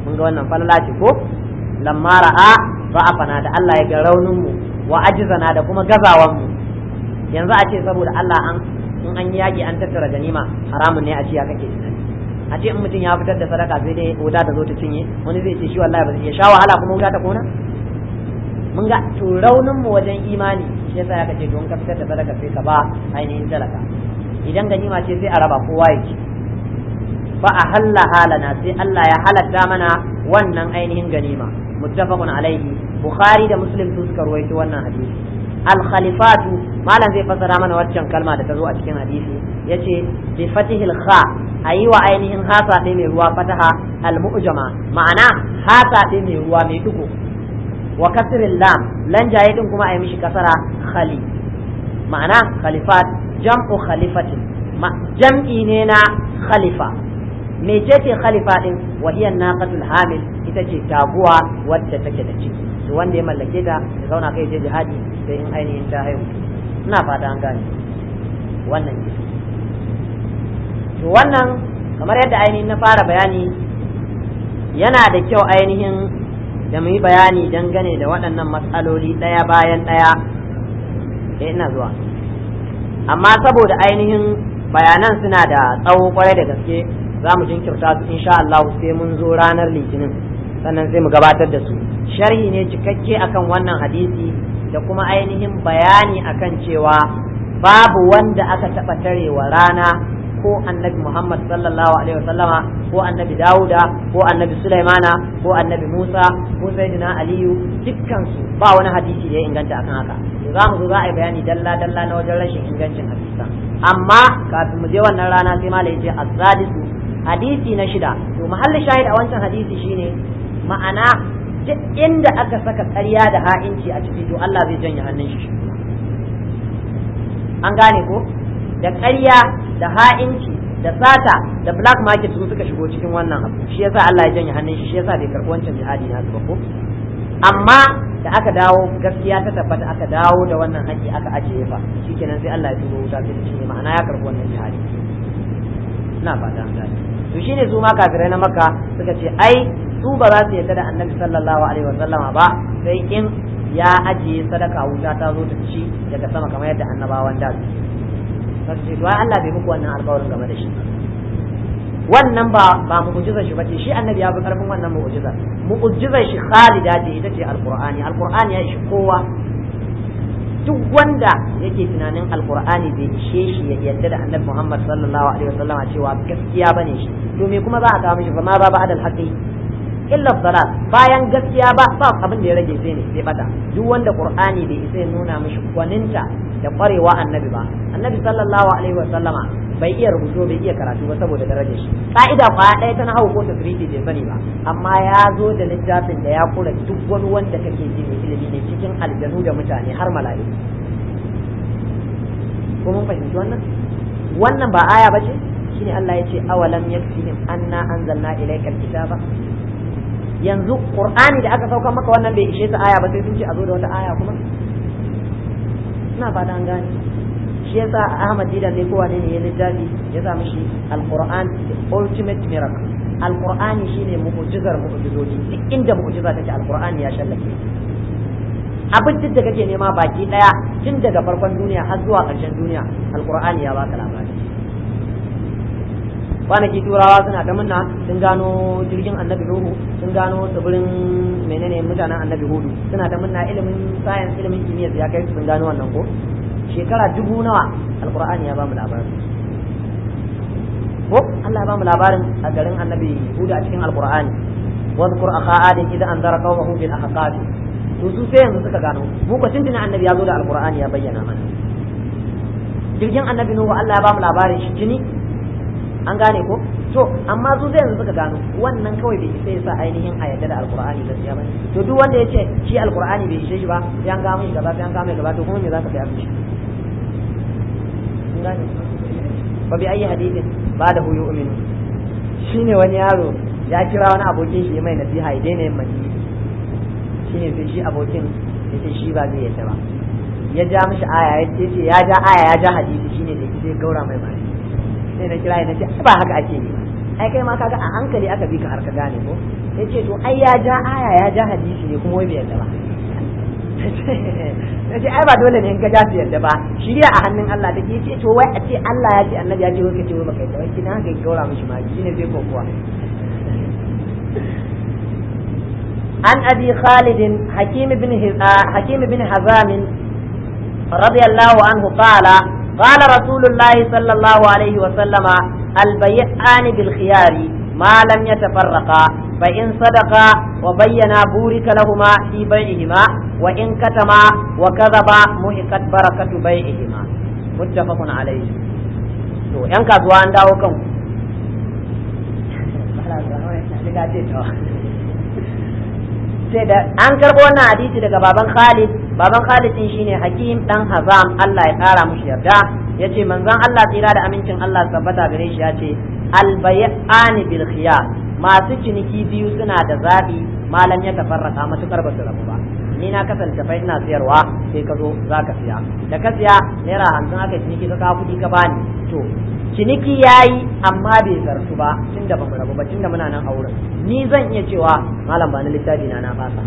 mun ga wannan falala ce ko lamma ra'a ba'afana da Allah ya ga raunin mu wa ajizana da kuma gazawan mu yanzu a ce saboda Allah an in an yi yaki an tattara ganima haramun ne a ce ya kake tunani a ce in mutum ya fitar da sadaka sai dai wuta ta zo ta cinye wani zai ce shi wallahi ba zai sha wahala kuma wuta ta kona mun ga to raunin mu wajen imani shi yasa ya kace don ka fitar da sadaka sai ka ba ainihin talaka idan ganima ce sai a raba kowa ya ci fa ahalla halana sai Allah ya halatta mana wannan ainihin ganima muttafaqun alaihi bukhari da muslim su suka ruwaito wannan hadisi al khalifatu malam zai fassara mana waccan kalma da ta zo a cikin hadisi yace bi fatihil kha ayi wa ainihin hasa ɗaya mai ruwa fataha al mu'jama ma'ana hasa ɗaya mai ruwa mai dugo wa kasril lam lan jaye din kuma ayi mishi kasara khali ma'ana khalifat jam'u khalifatin jam'i ne na khalifa mecece khalifa din wa hiya naqatul hamil ita ce taguwa wadda take da ciki to wanda ya mallake ta ya zauna kai je jihadi sai in ainihin ta haihu ina fata an gane wannan ke to wannan kamar yadda ainihin na fara bayani yana da kyau ainihin da mu yi bayani dangane da waɗannan matsaloli ɗaya bayan ɗaya eh ina zuwa amma saboda ainihin bayanan suna da tsawo kwarai da gaske za mu jinkirta su insha Allah sai mun zo ranar litinin sannan sai mu gabatar da su sharhi ne cikakke akan wannan hadisi da kuma ainihin bayani akan cewa babu wanda aka taɓa tarewa rana ko annabi Muhammad sallallahu alaihi wasallama ko annabi Dawuda ko annabi Sulaimana ko annabi Musa ko Sayyidina Aliyu dukkan su ba wani hadisi da ya inganta akan haka za mu zo za a yi bayani dalla dalla na wajen rashin ingancin hadisan amma kafin mu je wannan rana sai malai ya ce az-zadisu hadisi na shida to mahallin shahid a wancan hadisi shine ma'ana duk inda aka saka ƙarya da ha'inci a ciki to Allah zai janye hannun shi an gane ko da ƙarya da ha'inci da sata da black market su suka shigo cikin wannan abu shi yasa Allah ya janye hannun shi shi yasa bai karɓi wancan jihadi na ba ko amma da aka dawo gaskiya ta tabbata aka dawo da wannan haƙi aka ajiye fa shikenan sai Allah ya turo wuta sai shi ma'ana ya karɓi wannan jihadi ina fata an gane to shine su ma kafirai na makka suka ce ai su ba za su yarda da annabi sallallahu alaihi wasallama ba sai in ya ajiye sadaka wuta ta zo ta ci daga sama kamar yadda annabawan da su ce to Allah bai muku wannan alƙawarin game da shi wannan ba ba mu'jizar shi bace shi annabi ya fi karfin wannan mu'jiza mu'jizar shi khalida ce ita ce alqur'ani alqur'ani ya ishi kowa duk wanda yake tunanin alqur'ani bai ishe shi ya yarda da annabi Muhammad sallallahu alaihi wasallam cewa gaskiya bane shi to me kuma za a kawo mishi fa ma ba ba'da al-haqqi illa dalal bayan gaskiya ba ba abin da ya rage sai ne sai bata duk wanda qur'ani bai isa ya nuna mishi gwaninta da kwarewa annabi ba annabi sallallahu alaihi wasallama bai iya rubutu bai iya karatu ba saboda darajar shi ka'ida kwaya ɗaya ta hau ko tafriti bai sani ba amma ya zo da littafin da ya kula duk wani wanda kake ji mai ilimi ne cikin aljanu da mutane har mala'iku ko mun fahimci wannan wannan ba aya ba ce shine Allah ya ce awalam yakfihim anna anzalna ilayka alkitaba yanzu qur'ani da aka sauka maka wannan bai ishe ta aya ba sai sun ce a zo da wata aya kuma ina fata an gane shi yasa Ahmad Didan ne kowa ne ya littafi ya sa mishi Al-Qur'an the ultimate miracle Al-Qur'ani shine mu'jizar mu'jizoji duk inda mu'jiza take Al-Qur'ani ya shallake abin duk da kake nema baki daya tun daga farkon duniya har zuwa ƙarshen duniya Al-Qur'ani ya baka labari kwanaki turawa suna ta munna sun gano jirgin annabi nuhu sun gano tsibirin menene mutanen annabi hudu suna ta munna ilimin science ilimin kimiyya ya kai sun gano wannan ko shekara dubu nawa alqur'ani ya bamu labarin ko Allah ya bamu labarin a garin annabi hudu a cikin alqur'ani wadhkur akha adin idan anzara qawmahu bil ahqaf to su sai yanzu suka gano mu ko tuntuna annabi ya zo da alqur'ani ya bayyana mana jirgin annabi nuhu Allah ya bamu labarin shi tuni an gane ko to amma su sai yanzu suka gano wannan kawai bai isa yasa ainihin a yadda da alqur'ani gaskiya bane to duk wanda ya ce shi alqur'ani bai ishe shi ba sai an ga mai gaba sai an ga mai gaba to kuma me zaka kai mishi an gane fa bi ayi hadithin ba da huyu uminu shine wani yaro ya kira wani abokin shi mai nasiha ya daina yin maji shine sai shi abokin ya ce shi ba zai yadda ba ya ja mishi aya ya ce ya ja aya ya ja hadisi shine da sai gaura mai mali sai na kira na ce ba haka ake yi ai kai ma kaga a hankali aka bi ka har ka gane ko yace to ai ya ja aya ya ja hadisi ne kuma wai bai yarda ba nace ai ba dole ne in ka ja su yarda ba shirya a hannun Allah take yace to wai a ce Allah ya ce annabi ya ce wai kace wai baka yarda wai kina haka ya gaura mishi ma shine zai kokuwa عن أبي خالد حكيم بن حكيم بن حزام رضي الله عنه قال قال رسول الله صلى الله عليه وسلم البيعان بالخيار ما لم يتفرقا فإن صدقا وبينا بورك لهما في بيعهما وإن كتما وكذبا محقت بركة بيعهما متفق عليه to yan kasuwa an dawo kan sai da an karɓo wannan hadisi daga baban Khalid baban Khalid din shine Hakim dan Hazam Allah ya kara mushi yarda yace manzon Allah tsira da amincin Allah tabbata gare shi yace al bay'ani bil khiyar masu ciniki biyu suna da zabi malam ya tafarraka matukar ba su rabu ba ni na kasance fa ina siyarwa sai ka zo za ka siya da ka siya naira hamsin aka ciniki ka kawo kuɗi ka bani to ciniki yayi amma bai zartu ba tunda ba mu rabu ba tunda muna nan a wurin ni zan iya cewa malam ba na littafi na na fasa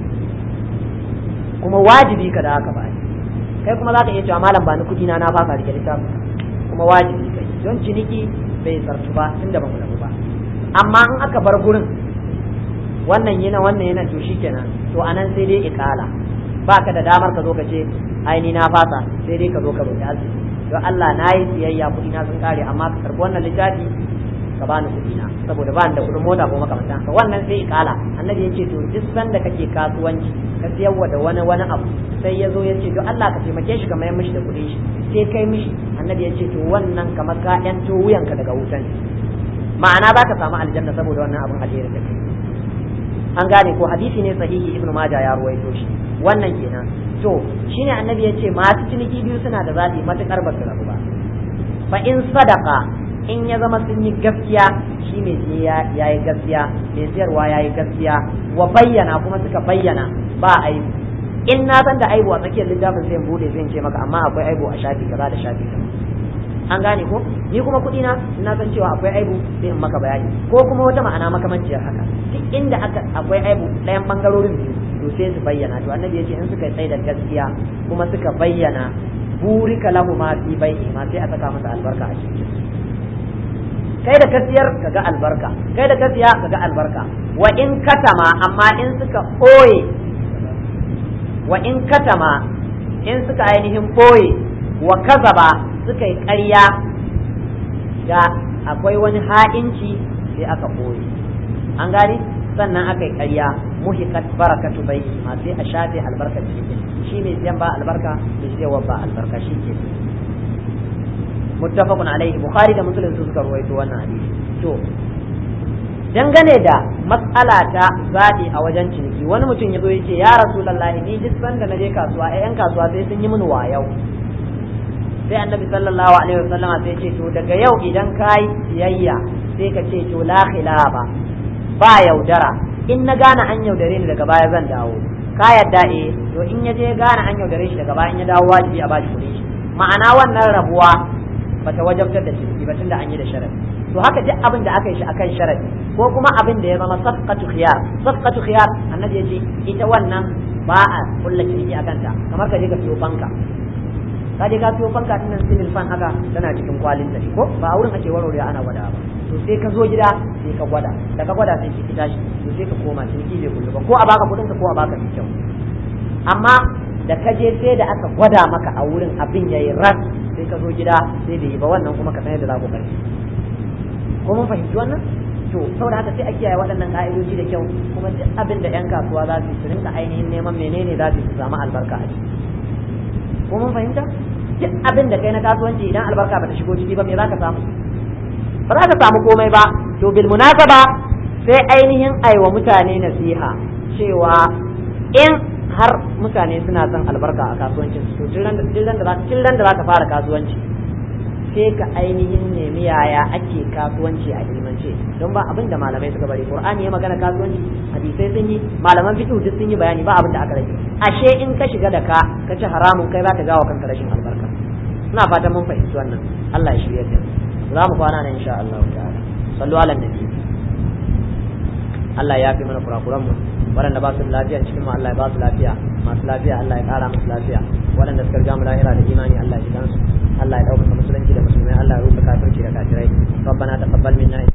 kuma wajibi ka da haka ba kai kuma za ka iya cewa malam ba ni kuɗi na na fasa rike littafi kuma wajibi kai don ciniki bai zartu ba tunda ba mu rabu ba amma in aka bar gurin wannan yana wannan yana to shikenan to anan sai dai ikala baka da damar ka zo ka ce ai ni na fasa sai dai ka zo ka roki arziki don Allah na yi siyayya kuɗi na sun kare amma ka karbi wannan littafi ka bani kuɗi na saboda ba da kuɗin mota ko makamantan ka wannan sai ikala annabi ya ce to duk sanda kake kasuwanci ka siyarwa da wani wani abu sai ya zo ya ce to Allah ka taimake shi ka mayar mishi da kuɗin shi sai kai mishi annabi ya ce to wannan kamar ka yanto wuyanka daga wutan ma'ana za ka samu aljanna saboda wannan abin alheri da kai an gane ko hadisi ne sahihi ibnu majah ya ruwaito shi wannan kenan to shine annabi ya ce masu ciniki biyu suna da zaɓi matuƙar ba su rabu ba fa in sadaka in ya zama sun yi gaskiya shi mai siye ya yi gaskiya mai siyarwa ya yi gaskiya wa bayyana kuma suka bayyana ba aibu in na san da aibu a tsakiyar littafin sai in bude sai in ce maka amma akwai aibu a shafi kaza da shafi kaza an gane ko ni kuma kuɗi na na san cewa akwai aibu sai in maka bayani ko kuma wata ma'ana makamanciyar haka duk inda aka akwai aibu ɗayan bangarorin biyu to sai su bayyana to annabi yace in suka tsaye da gaskiya kuma suka bayyana burika lahu ma fi bai'i ma sai a saka masa albarka a cikin kai da kasiyar kaga albarka kai da kasiya kaga albarka wa in katama amma in suka ɓoye wa in katama in suka ainihin ɓoye wa kazaba suka yi ƙarya ga akwai wani ha'inci sai aka ɓoye an gane sannan aka yi ƙarya muhikat barakatu bai ma sai a shafe albarkar cikin shi mai siyan ba albarka mai siyarwa ba albarka shi ke muttafaqun alaihi bukhari da muslim su suka ruwaito wannan hadisi to dangane da matsala ta zaɓi a wajen ciniki wani mutum ya zo ya ce ya rasulullahi ni duk sanda na je kasuwa ai yan kasuwa sai sun yi mini wayau sai annabi sallallahu alaihi wasallam sai ce to daga yau idan kai siyayya sai ka ce to la khilaba ba yaudara in na gane an yaudare ni daga baya zan dawo ka yadda eh to in ya je gane an yaudare shi daga baya in ya dawo wajibi a bashi kuɗin shi ma'ana wannan rabuwa bata wajabtar da ciniki ba tunda an yi da sharadi to haka duk abin da aka yi shi akan sharadi ko kuma abin da ya zama safqatu khiyar safqatu khiyar annabi yace ita wannan ba a kulla ciniki akan ta kamar ka je ka siyo fanka ka je ka siyo fanka din nan civil fan haka tana cikin kwalin ta ko ba a wurin ake warware ana gwada ba to sai ka zo gida sai ka gwada da ka gwada sai ki tashi to sai ka koma ciniki bai kullu ba ko a baka kudin ka ko a baka mai kyau amma da ka je sai da aka gwada maka a wurin abin yayi ras sai ka zo gida sai bai yi ba wannan kuma ka san yadda za ku karfi ko mun fahimci wannan to saboda haka sai a kiyaye waɗannan ka'idoji da kyau kuma duk abin da yan kasuwa za su su rinka ainihin neman menene za su samu albarka a ciki ko mun fahimta duk abin da kai na kasuwanci idan albarka ba ta shigo ciki ba me za ka samu ba za ka samu komai ba to bil munasaba sai ainihin aiwa mutane nasiha cewa in har mutane suna son albarka a kasuwancin su to da da za ka fara kasuwanci sai ka ainihin nemi yaya ake kasuwanci a ilmance don ba abin da malamai suka bari qur'ani ya magana kasuwanci hadisai sun yi malaman fiqh duk sun yi bayani ba abin da aka rage ashe in ka shiga da ka ka ci haramun kai zaka gawa kanka rashin albarka ina fatan mun fahimci wannan Allah ya shirye da za mu kwana nan insha Allah ta'ala sallu ala nabi Allah ya fi mana kurakuran mu waɗanda ba su da lafiya cikin mu Allah ya ba su lafiya masu lafiya Allah ya ƙara musu lafiya waɗanda suka riga mu lahira da imani Allah ya ji kansu Allah ya ɗaukaka musulunci da musulmai Allah ya rufe kafirci da kafirai ربنا تقبل منا